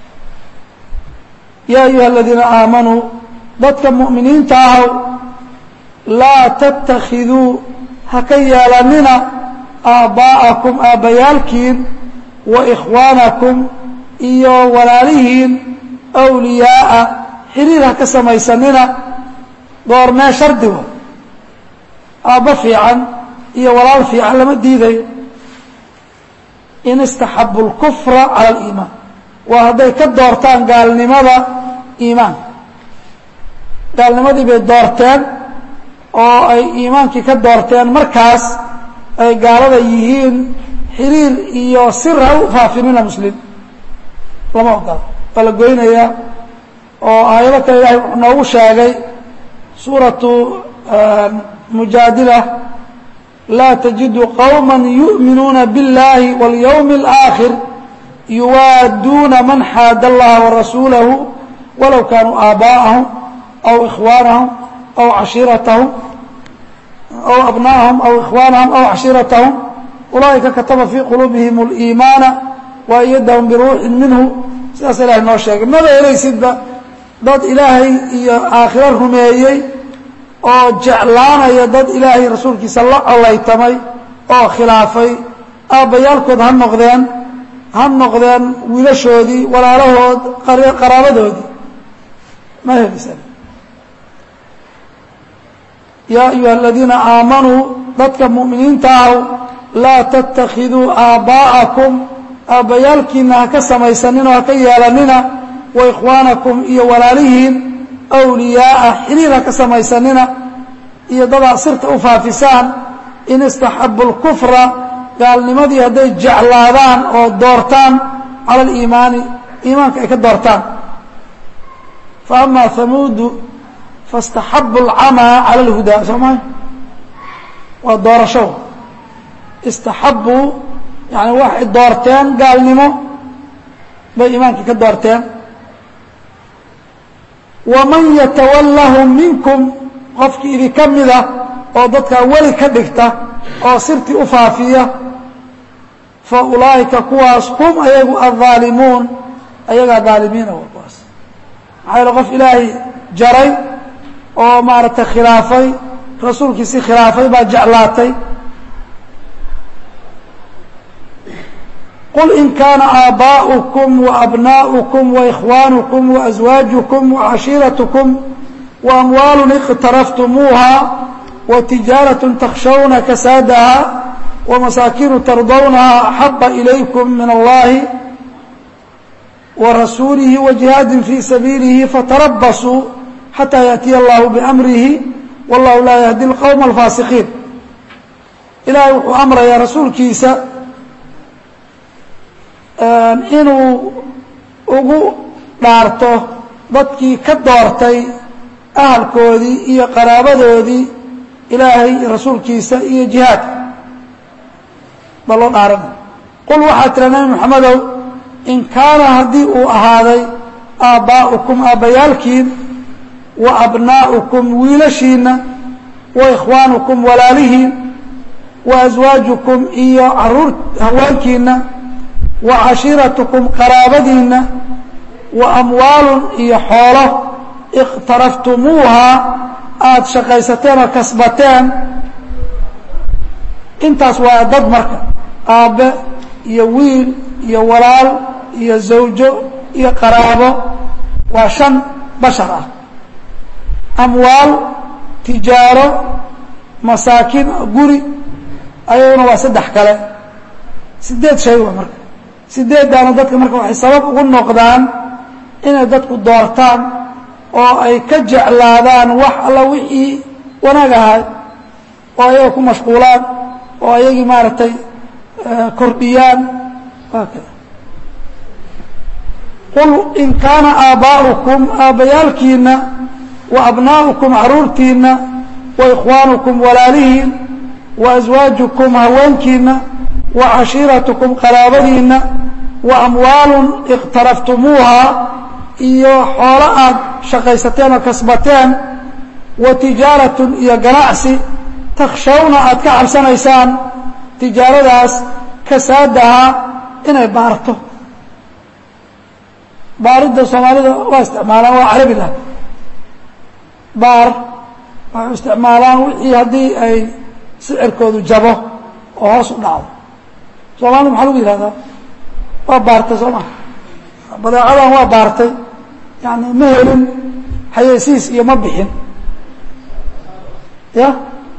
yaa ayuha aladiina aamanuu dadka mu'miniinta ahow laa tattakhiduu ha ka yeelanina aabbaa'akum aabbayaalkiin wa ikhwaanakum iyo walaalihiin awliyaa'a xiriir ha ka samaysanina goormee shardigo aabbo fiican iyo walaal fiican lama diidayo in istaxabu اlkufra cala aliimaan waa hadday ka doortaan gaalnimada iimaanka gaalnimadii bay doorteen oo ay iimaankii ka doorteen markaas ay gaalada yihiin xiriir iyo sir ha u faafinina muslim lama ogolo waa la goynayaa oo aayado kale ilahay wuxuu noogu sheegay suuratu mujaadila laa tajidu qowma yu'minuuna biاllahi waاlyowmi اlآakhir yuwaaduuna man xaada allaha warasuulahu walow kaanuu aabaa'ahum aw ikhwaanahum aw cashiiratahum aw abnaahum aw ikhwaanahum aw cashiiratahum ulaa'ika kataba fii quluubihim اliimaana wa ayadahum biruuxin minhu sidaas ilahay noo sheegay maba helaysidba dad ilaahay iyo aakhiro rumeeyey oo jeclaanaya dad ilaahay rasuulkiisa la colaytamay oo khilaafay aabbayaalkood ha noqdeen ha noqdeen wiilashoodii walaalahood qaraabadoodii ma helaysan yaa ayuha aladiina aamanuu dadka mu'miniinta ahow laa tattakhiduu aabbaa'akum aabbayaalkiina ha ka samaysanina oo ha ka yeelanina wa ikhwaanakum iyo walaalihiin awliyaa'a xiriir ha ka samaysanina iyo dadaa sirta u faafisaan in istaxabu اlkufra gaalnimadii hadday jeclaadaan oo doortaan cala aliimaani iimaanka ay ka doortaan fa ama hamuudu faاstaxabu اlcamaa cala اlhudaa soo maa waa doorasho istaxabuu yani waxay doorteen gaalnimo bay iimaankii ka doorteen waman yatawallahum minkum qofkii idinka mida oo dadkaa weli ka dhigta oo sirtii u faafiya fa ulaa'ika kuwaas hum ayagu adhaalimuun ayagaa dhaalimiina wa kuwaas maxaa yaele qof ilaahay jaray oo maaragtay khilaafay rasuulkiisii khilaafay baa jeclaatay qul in kaana aabaa'ukum waabnaa'ukum waikhwaanukum waaswaajukum wacashiiratukum waamwaalu iqtaraftumuuha watijaaraة takshawna kasaadaha wamasaakinu tardawnaha axaba ilaykum min allahi warasuulihi wajihaadi fii sabiilihi fatarabasuu xataa yaأtiya allahu biamrihi wallahu laa yahdi اlqowma alfaasiqiin ilaahay wuxuu amrayaa rasuulkiisa inuu ugu dhaarto dadkii ka doortay ahalkoodii iyo qaraabadoodii ilaahay rasuulkiisa iyo jihaadka ba loo dhaaranay qul waxaa tira nabi moxamedow in kaana haddii uu ahaaday aabbaa'ukum aabbayaalkiin wa abnaa'ukum wiilashiinna wa ikhwaanukum walaalihiin wa aswaajukum iyo caruur haweenkiinna wa cashiiratukum qaraabadiinna wa amwaalun iyo xoolo iqtaraftumuuha aada shaqaysateen oo kasbateen intaas waa dad marka aabbe iyo wiil iyo walaal iyo zawjo iyo qaraabo waa shan bashar ah amwaal tijaaro masaakiin guri ayaguna waa saddex kale sideed shay wa marka sideeddaana dadka marka waxay sabab ugu noqdaan inay dadku doortaan oo ay ka jeclaadaan wax alla wixii wanaag ahay oo ayaga ku mashquulaan oo ayagii maaragtay kordhiyaan waa kada qul in kaana aabbaa'ukum aabbayaalkiinna wa abnaa'ukum caruurtiinna wa ikhwaanukum walaalihiin wa aswaajukum haweenkiinna wa cashiiratukum qaraabadiinna wa amwaalun iqtaraftumuuha iyo xoolo aad shaqaysateen oo kasbateen wa tijaaratun iyo ganacsi takshawna aad ka cabsanaysaan tijaaradaas kasaadahaa inay baarto baaridda soomaalida waa isticmaalaan waa carabi lah baar waxay isticmaalaan wixii haddii ay sicirkoodu jabo oo hoos u dhacdo soomaalida maxaa lagu yihahdaa waa baartay soo maa badeecadan waa baartay yani ma helin xayeysiis iyo ma bixin ya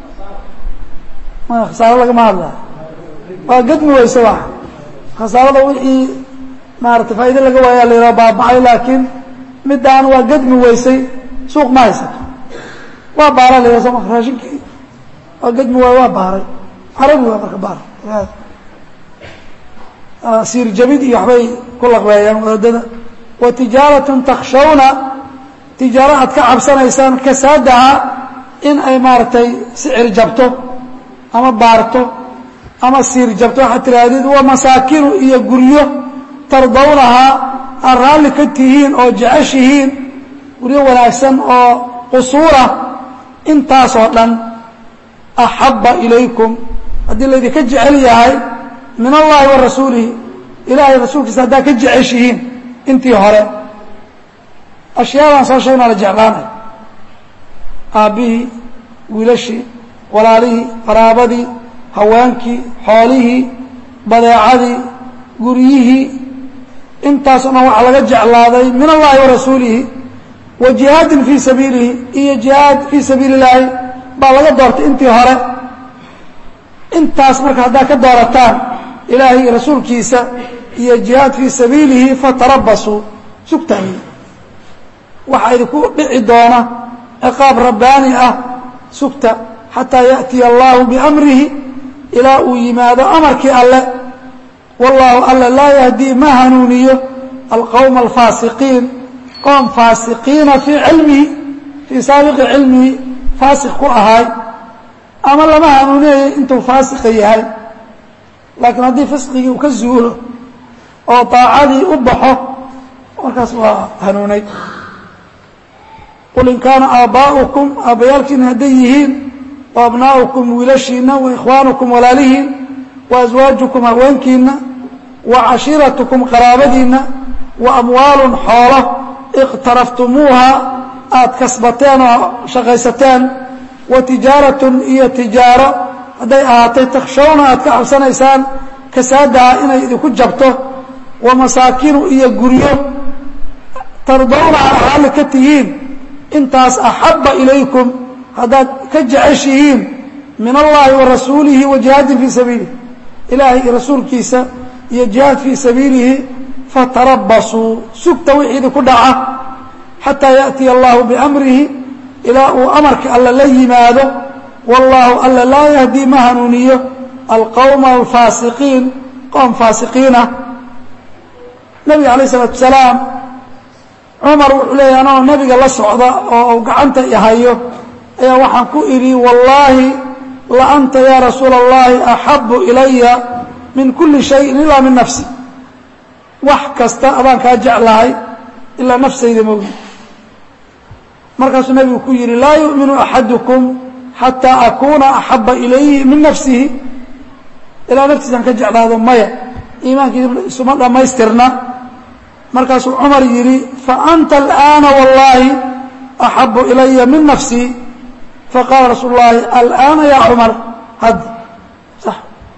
maya khasaaro lagama hadlaa waa gadmi weyse wa khasaarada wixii maarata faa'iide laga waaya la yidhaha baabacay laakiin midaan waa gadmi weysay suuq ma haysato waa baara la yidhaha soo ma raashinkii waa gadmi waay waa baaray carabi waa marka baar siir jabid iyo waxbay ku laqbeeyaan wadaadada wa tijaaratun takshawna tijaaro aad ka cabsanaysaan kasaadaha in ay maaragtay sicir jabto ama baarto ama siir jabto waxaad tihaahdid wa masaakinu iyo guryo tardawnahaa aad raalli ka tihiin oo jeceshihiin guryo wanaagsan oo qusuura intaasoo dhan axabba ilaykum haddii laydinka jecel yahay min allahi wa rasuulihi ilaahay rasuulkiisa haddaad ka jeceshihiin intii hore ashyaadan soo sheegnaa la jeclaanay aabbihii wiilashii walaalihii qaraabadii haweenkii xoolihii badeecadii guryihii intaasoo dhan waxaa laga jeclaaday min allahi wa rasuulihi wa jihaadin fii sabiilihi iyo jihaad fii sabiili illaahi baa laga doortay intii hore intaas marka haddaad ka doorataan ilaahay iyo rasuulkiisa iyo jihaad fii sabiilihi fatarabasuu sugtahay waxaa idinku dhici doona ciqaab rabbaani ah sugta xataa yaأtiya allahu biamrihi ilaa uu yimaado amarkii alle wallaahu alle laa yahdii ma hanuuniyo alqowma alfaasiqiin qoom faasiqiina fii cilmihi fii saabiqi cilmihi faasiq ku ahaay ama lama hanuuninayo intuu faasiqa yahay laakiin haddii fisqigii uu ka zuulo oo daacadii u baxo markaas waa hanuunay qul in kaana aabbaa'ukum aabbayaalkiina hadday yihiin wa abnaa'ukum wiilashiina wa ikhwaanukum walaalihiin wa aswaajukum haweenkiina wa cashiiratukum qaraabadiinna wa amwaalun xoolo iqtaraftumuuha aada kasbateen oo shaqaysateen wa tijaaratun iyo tijaaro hadday ahaatay takshawna aad ka cabsanaysaan kasaadaha inay idinku jabto wa masaakinu iyo guryo tardawnaha raalli ka tihiin intaas axabba ilaykum haddaad ka jeceshihiin min allahi wa rasuulihi wa jihaadin fii sabiilihi ilaahay iyo rasuulkiisa iyo jihaad fii sabiilihi fatarabasuu sugta wixii idinku dhaca xataa yaأtiya allahu biamrihi ilaa uu amarka alle la yimaado wallaahu alle laa yahdii ma hanuuniyo alqowma alfaasiqiin qoom faasiqiinah nabiga alayh isalaatu wasalaam cumar wuxuu leeyahy anagoo nabiga la socda oo u gacanta ihayo ayaa waxaan ku idhi wallaahi la anta yaa rasuula اllahi axabu ilaya min kuli shayin ilaa min nafsi wax kasta adaan kaa jeclahay ilaa nafsayda moogi markaasuu nabigu ku yidhi laa yu'minu axadukum xataa akuuna axaba ilayhi min nafsihi ilaa naftiisaan ka jeclaado maya iimaankiisa isuma dhammaystirna markaasuu cumar yidhi faanta alآana wallaahi axabu ilaya min nafsii faqaala rasuul اllahi alآana ya cumar hadd sax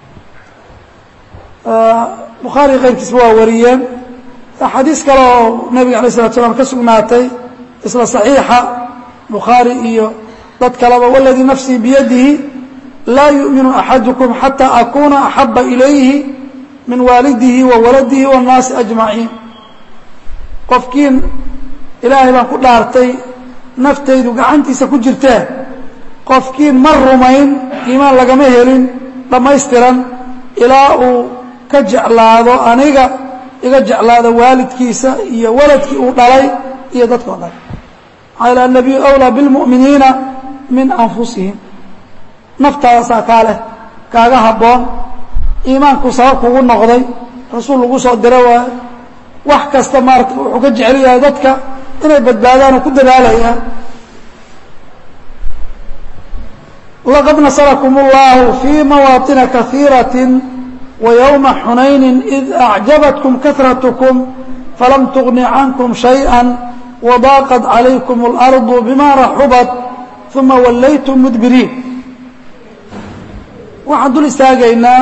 bukhaari keyrkiisba waa wariyeen xadiis kale oo nabiga alay الslat slam ka sugnaatay isla صaxiixa bukhaari iyo dad kaleba wاladii nafsii biyadihi laa yuؤminu axadukum xatى akuna axaba ilayhi min waalidihi wa waladihi wالnaasi أجmaciin qofkiin ilaahay baan ku dhaartay naftaydu gacantiisa ku jirtee qofkiin ma rumayn iimaan lagama helin dhammaystiran ilaa uu ka jeclaado aniga iga jeclaado waalidkiisa iyo waladkii uu dhalay iyo dadkao dhan maxaa yal annabiyu awlaa bilmu'miniina min anfusihim naftaadasaa kaa leh kaaga habboon iimaanku sabab kugu noqday rasuul lagu soo diro waayo wax kasta maarata wuxuu ka jecel yahay dadka inay badbaadaan oo ku dadaalayaa laqad nasarakum اllahu fii mawaaطina kahiiraة وyومa xunayni إid أعjabatkum kaثratكm falam تغni cankm شhayئa وضاaqت عalaykum الأrض bima raxubat ثuma walaytum mdbiriin waxaan dul istaagaynaa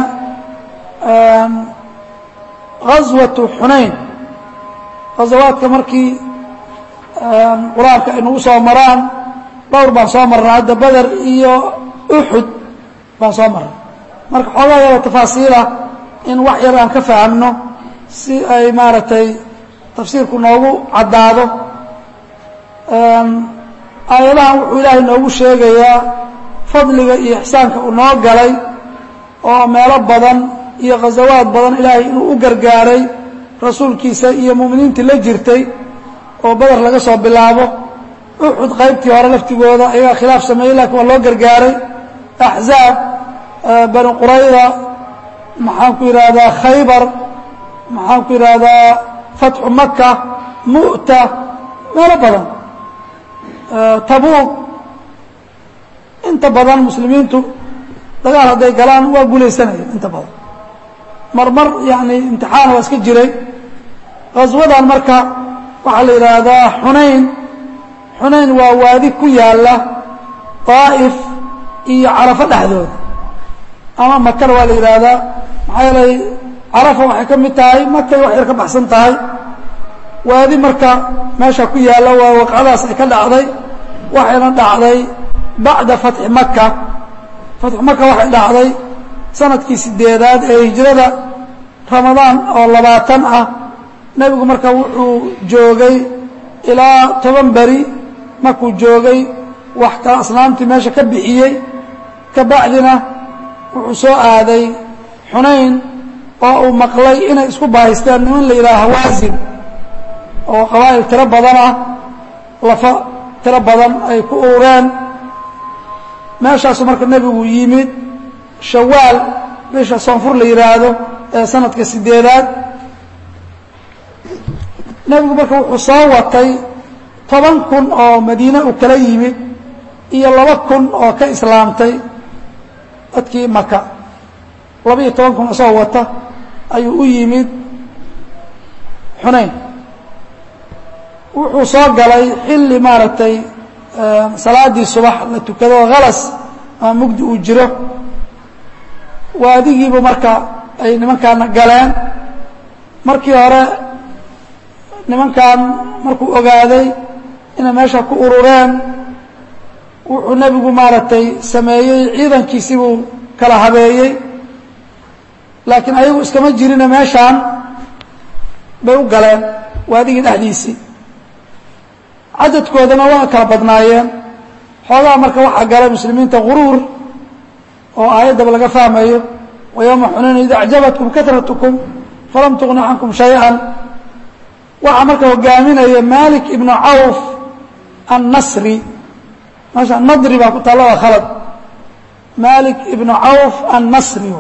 غaswaة xunayn غazawaadka markii qur-aanka ay nagu soo maraan dhowr baan soo marnay hadda beder iyo uxud baan soo marnay marka xoogaa yaba tafaasiila in wax yar aan ka fahamno si ay maaragtay tafsiirku noogu caddaado aayadahan wuxuu ilaahay noogu sheegayaa fadliga iyo ixsaanka uu noo galay oo meelo badan iyo khasawaad badan ilaahay inuu u gargaaray rasuulkiisa iyo mu'miniintii la jirtay oo beder laga soo bilaabo uxud qaybtii hore laftigooda ayagaa khilaaf sameeyey lakiin waa loo gargaaray axzaab bani qurayda maxaan ku yidhaahdaa khaybar maxaan ku yidhaahdaa fatxu maka mu'ta meelo badan tabuuq inta badan muslimiintu dagaal hadday galaan waa guulaysanaya inta badan marmar yani imtixaan waa iska jiray qaswadan marka waxaa la yidhaahdaa xunayn xunayn waa waadi ku yaalla daa'if iyo carafo dhexdooda ama makana waa la yidhaahdaa maxaa yeelay carafa waxay ka mid tahay makay wax yar ka baxsan tahay waadi marka meesha ku yaalla waa waqcadaas ay ka dhacday waxayna dhacday bacda fatxi maka fatxu maka waxay dhacday sanadkii sideedaad ee hijrada ramadaan oo labaatan ah nebigu marka wuxuu joogay ilaa toban beri markuu joogay wax kala asnaamtii meesha ka bixiyey ka bacdina wuxuu soo aaday xunayn oo uu maqlay inay isku baahaysteen niman la yidhaha hawaasin oo qabaa'il tiro badan ah lafa tiro badan ay ku ureen meeshaasu marka nebigu yimid shawaal bisha soonfur la yidhaahdo ee sanadka sideedaad nebigu marka wuxuu soo watay toban kun oo madiine uu kala yimid iyo laba kun oo ka islaamtay dadkii maka laba iyo toban kun isagoo wata ayuu u yimid xunayn wuxuu soo galay xilli maaragtay salaaddii subax la tukado halas ama mugdi uu jiro waadigiibu marka ay nimankaana galeen markii hore nimankan markuu ogaaday inay meesha ku urureen wuxuu nebigu maaragtay sameeyey ciidankiisii buu kala habeeyey laakiin ayagu iskama jirine meeshaan bay u galeen waadigii dhexdiisii cadadkoodana waa kala badnaayeen xoogaha marka waxaa galay muslimiinta guruur oo aayaddaba laga fahmayo wa yowma xunayn id acjabatkum karatkum falam tugni cankum shay-an waxaa marka hogaaminaya malik ibnu cawf annasri meesha nadri baa ku taalla waa khalad malik ibnu cawf annasri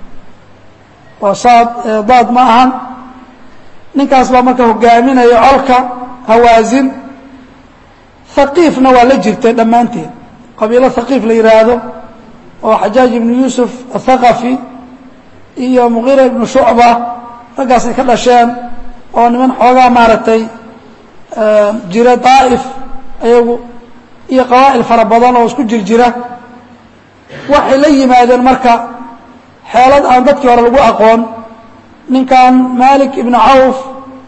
waa saad daad ma ahan ninkaas baa marka hogaaminaya colka hawaasin haqiifna waa la jirtay dhammaanteed qabiilo haqiif la yidhaahdo oo xajaaj ibnu yuusuf athaqafi iyo muqiira ibnu shucba raggaas ay ka dhasheen oo niman xoogaa maaragtay jira daa'if ayagu iyo qabaa'il fara badan oo isku jir jira waxay la yimaadeen marka xeelad aan dadkii hore lagu aqoon ninkan malik ibnu cawf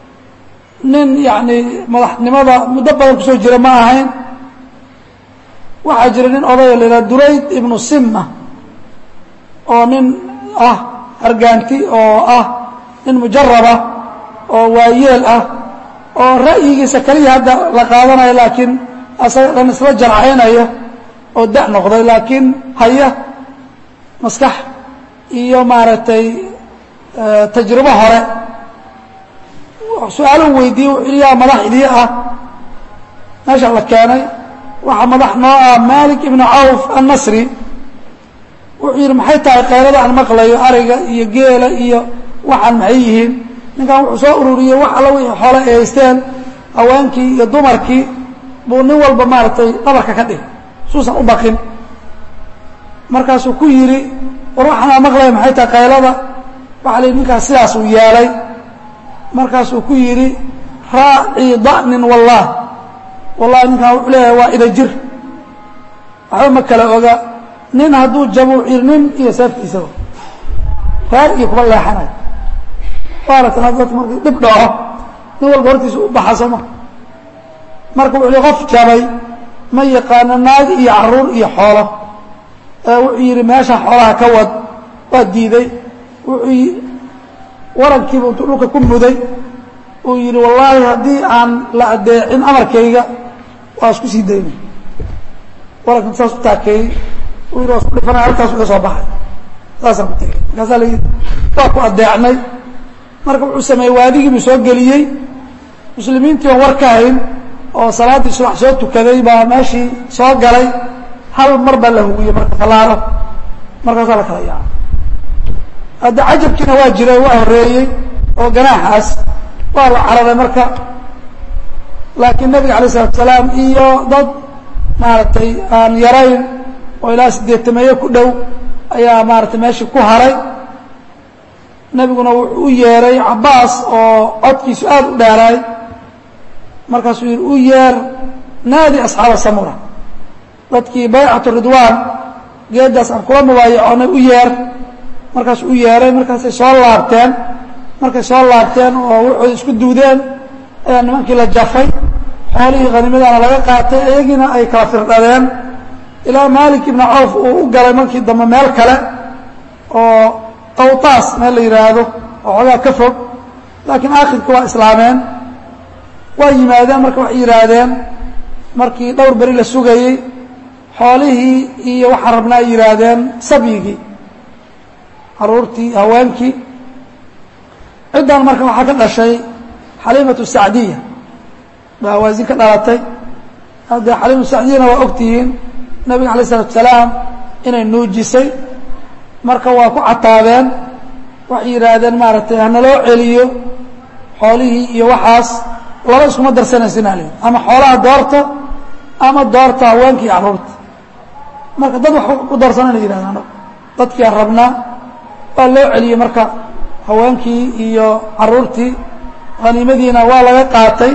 nin yacni madaxnimada muddo badan kusoo jira ma ahayn waxaa jira nin odaya la yidhaha durayd ibnu simma oo nin ah hargaanti oo ah nin mujaraba oo waayeel ah oo ra'yigiisa keliya hadda la qaadanayo laakiin asaga dhan isla jarcaynaya oo da' noqday laakiin haya maskax iyo maaragtay tajribo hore su-aaluhu weydiiyey wuxuu yaa madax idii ah meesha la keenay waxaa madax noo ah malik ibnu cawf annasri wuxuu yidhi maxay tahay kayrada aan maqlayo ariga iyo geela iyo waxaan maxay yihiin ninkan wuxuu soo ururiyey wax alla wixii xoole ay haysteen haweenkii iyo dumarkii buu nin walba maaragtay dhabarka ka dhig suusan u baqin markaasuu ku yidhi war waxaanaa maqlaya maxay tahay qaylada waxaa la yidhi ninkaas sidaas uu yeelay markaasuu ku yidhi raacii da'nin wallah wallahi ninkaan wuxuu leeyahay waa ida jir waxba ma kala oga nin hadduu jabuu yidhi nin iyo seeftiisaba reer iyo kuba leexanayo waaratan hadda dadka markii dhib dhaco nin walba hortiisa u baxa sooma marka wuxuu yihi qof jabay ma yaqaano naag iyo caruur iyo xoolo ee wuxuu yidhi meesha xoolaha ka wad waa diiday wuxuu warankiiba intuu dhulka ku muday uu yidhi wallaahi haddii aan la adeecin amarkayga waa isku sii daynay waranka saas u taakeeyey uu yidhi waa isku dhifanaya halkaas uga soo baxay saasaan ku tegey markaasaa layidhi waa ku adeecnay marka wuxuu sameeyey waadigii buu soo geliyey muslimiintii oon war ka hayn oo salaaddii subax soo tukaday baa meeshii soo galay hal mar baa la hugiyey marka fallaaro markaasaa la kala yaacay hadda cajabkiina waa jiray waa horeeyey oo ganaaxaas waa la cararay marka laakiin nabiga alay isalatu salaam iyo dad maaragtay aan yarayn oo ilaa sideetameeye ku dhow ayaa maaratay meeshii ku haray nebiguna wuxuu u yeeray cabbaas oo codkiisu aad u dheeraay markaasuu yidhi u yeer naadi asxaaba samura dadkii baycatu ridwaan geeddaas aan kula mubaayacoonay u yeer markaasuu u yeeray markaasay soo laabteen markay soo laabteen oo wuxuuda isku duudeen ayaa nimankii la jafay xoolihii khanimadana laga qaatay iyagiina ay kala firdhadeen ilaa maalik ibnu cawf uu u galay markii dambe meel kale oo qawtaas meel la yidhaahdo oo xoogaa ka fog laakiin aakhirka waa islaameen waa yimaadeen marka waxay yidhaahdeen markii dhowr beri la sugayey xoolihii iyo waxaan rabna ay yidhaahdeen sabyigii caruurtii haweenkii ciddan marka waxaa ka dhashay xaliimatu sacdiya baa hawaasin ka dhalatay haddee xaliimatu sacdiyana waa ogtihiin nabiga alay isalatu salaam inay nuujisay marka waa ku cataabeen waxay yidhaahdeen maaragtay hanaloo celiyo xoolihii iyo waxaas laba iskuma darsanaysin al ama xoolaha doorta ama doorta haweenka iyo carruurta marka dad wax ku darsanayna yidhahdaan dadkiiaan rabnaa waa loo celiyey marka haweenkii iyo carruurtii haniimadiina waa laga qaatay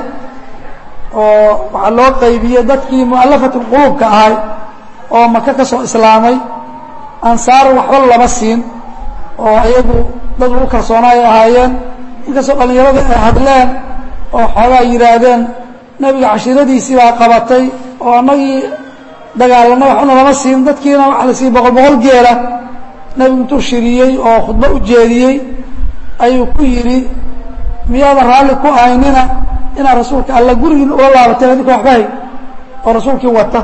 oo waxaa loo qaybiyey dadkii mu'alafat lquluubka ahay oo maka ka soo islaamay ansaar waxba lama siin oo iyagu dad lagu kalsoonaa ay ahaayeen inkastoo dhallinyarada ay hadleen oo xoogaa yidhaahdeen nebiga cashiiradiisii baa qabatay oo annagii dagaalanay waxbana lama siin dadkiina waxa la siiyey boqol boqol geela nebigu intuu shiriyey oo khudbo u jeediyey ayuu ku yidhi miyaadan raalli ku ahaynina inaad rasuulka alla gurigiina ula laabateen adinka waxba hay oo rasuulkii wata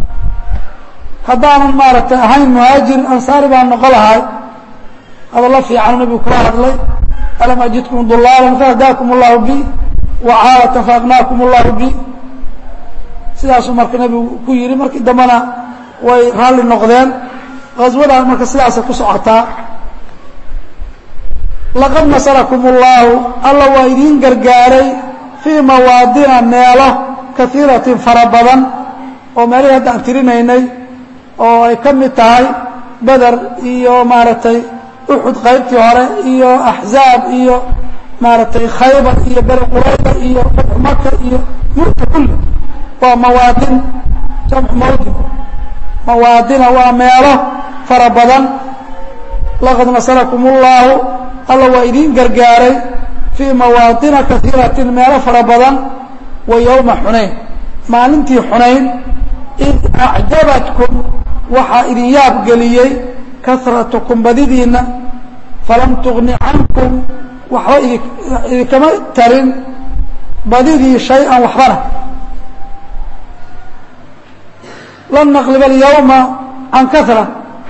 haddaanan maaragtay ahayn muhaajir ansaari baan noqo lahay hadallo fiican nebigu kula hadlay alam ajidkum dulaalan fahdaakum allahu bi wacaalatan faaqnaakum allahu bi sidaasuu marka nebigu ku yidhi markii dambena way raalli noqdeen haswadan marka sidaasay ku socotaa laqad nasarakum اllaahu alla waa idiin gargaaray fii mawaadina meelo kaiiratin fara badan oo meelihii hadda aan tirinaynay oo ay ka mid tahay beder iyo maaragtay uxud qaybtii hore iyo axzaab iyo maaragtay khaybar iyo beri qurayda iyo fatxu maka iyo mulka kulli waa mawaadin jamcu mawdin mawaadina waa meelo fara badan laqad nasarakum اllaahu alla waa idiin gargaaray fii mawaadina kaiiratin meelo fara badan wa yowma xunayn maalintii xunayn id acjabatkum waxaa idin yaab geliyey karatukum badidiinna falam tugni cankum waxba idinkama tarin badidii shay-an waxbana lan naqliba alyawma can kahra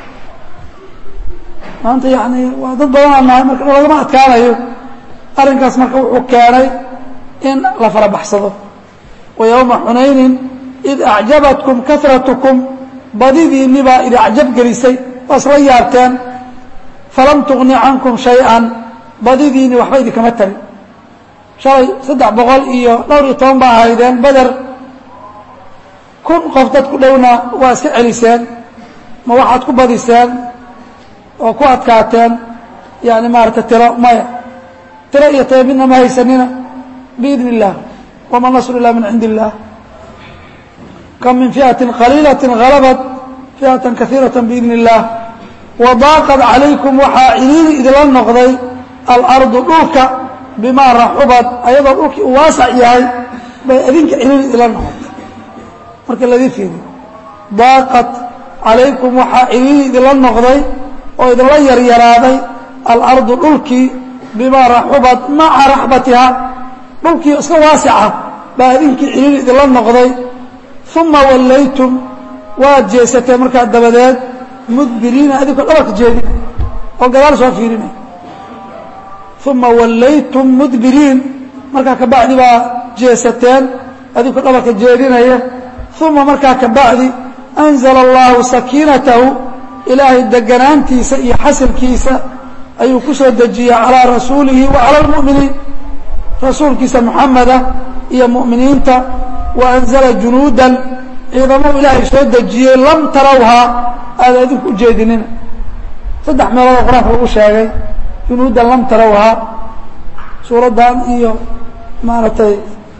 maanta yani waa dad badanaa nahay marka lagama adkaanayo arrinkaas marka wuxuu keenay in la fara baxsado wa yowma xunaynin id acjabatkum karatukum badidiinni baa idi acjab gelisay waa isla yaabteen falam tugni cankum shay-an badidiinni waxba idinkama tarin shalay saddex boqol iyo dhowr iyo toban baa ahaydeen beder kun qof dad ku dhowna waa iska celiseen ma waxaad ku badiseen oo ku adkaateen yani maarata tiro maya tiro iyo tayo midna ma haysanina biidn اllah wama nasru ila min cindi اllah kam min fiئaةi qaliilaة غalabat fiئaةa kaثiiraة biidn الlah wadaaqad calaykum waxaa ciliili idila noqday alardu dhulka bimaa raxubad ayadoo dhulkii uu waasac yahay bay idinka ciliili idila noqotay marka ladii fiiriyo daaqad calaykum waxaa ciliili idila noqday oo idinla yaryaraaday alardu dhulkii bimaa raxubad maca raxbatiha dhulkii iska waasica baa idinkii ciliili idinla noqday uma wallaytum waad jeesateen markaa dabadeed mudbiriina adinkoo dhabarka jeedin oo gadaal soo fiirinay uma wallaytum mudbiriin markaa kabacdi baa jeesateen adinkoo dhabarka jeedinaya uma markaa kabacdi anzala allahu sakiinatahu ilaahay deganaantiisa iyo xasilkiisa ayuu ku soo dejiyey calىa rasuulihi wa calى اlmu'miniin rasuulkiisa muxameda iyo mu'miniinta wa anzala junuudan ciidamou ilaahay soo dejiyey lam tarawhaa aada adinku u jeedinina saddex meeloodoo qur-aanka lagu sheegay junuudan lam tarawhaa suuraddan iyo maaragtay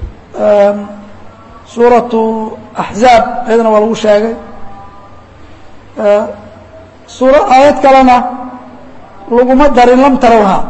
suuratu axzaab ayadana waa lagu sheegay suura aayad kalena laguma darin lam tarawhaa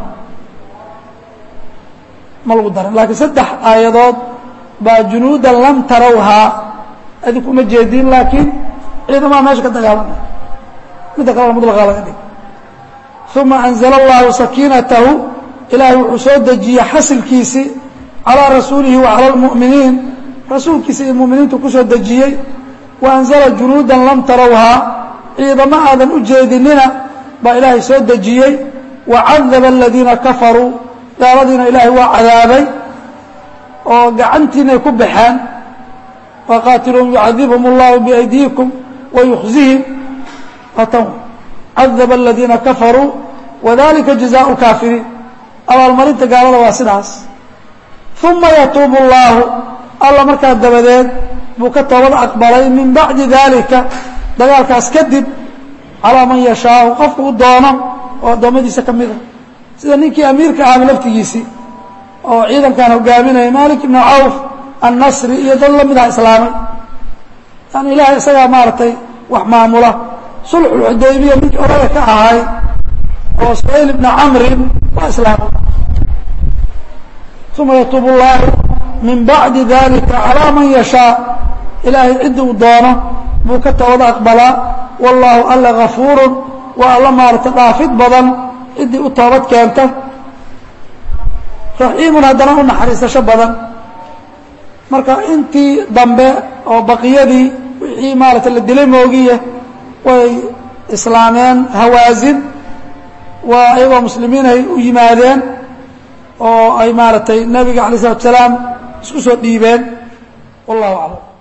ma lagu darin laakiin saddex aayadood baa junuudan lam tarawhaa adinku uma jeedin laakiin ciidamaha meesha ka dagaalamay midda kalena mudlaqa laga dhig uma anzala allahu sakiinatahu ilaahay wuxuu soo dejiyey xasilkiisii calىa rasuulihi wa calى اlmu'miniin rasuulkiisa iyo mu'miniintu ku soo dejiyey wa anzala junuudan lam tarawhaa ciidamo aadan u jeedinina baa ilaahay soo dejiyey wa cadaba aladiina kafaruu gaaladiina ilaahay waa cadaabay oo gacantiinay ku baxeen waqaatiluhum yucadibhum اllahu biaydiikum wayukhzihim atan cadaba aladiina kafaruu wadalika jazaءu kaafiriin abaalmarinta gaalada waa sidaas uma yatuubu اllahu alla markaa dabadeed buu ka toobad aqbalay min bacdi dalika dagaalkaas kadib calىa man yashaau qofku u doono oo addoommadiisa ka mida sida ninkii amiirka ahaba laftigiisii oo ciidankan hogaaminaya malik ibnu cawf annasri iyo dad la midaha islaamay yani ilaahay isagaa maaragtay wax maamula sulxulxudaybiya ninkii odaga ka ahay oo suhayl ibna camrin waa islaamay uma yatuubu اllahu min bacdi dalika calىa man yashaa ilaahay ciddi uu doono buu ka toobad aqbalaa wallaahu alla gafuurun waa alla maarata dhaafid badan ciddii u toobad keenta raxiimun haddana u naxariisasho badan marka intii dambe oo baqiyadii wixii maarata la dilay moogiya way islaameen hawaasin waa iyagoo muslimiin ay u yimaadeen oo ay maaragtay nebiga alay isalatu salaam isku soo dhiibeen wallahu aclam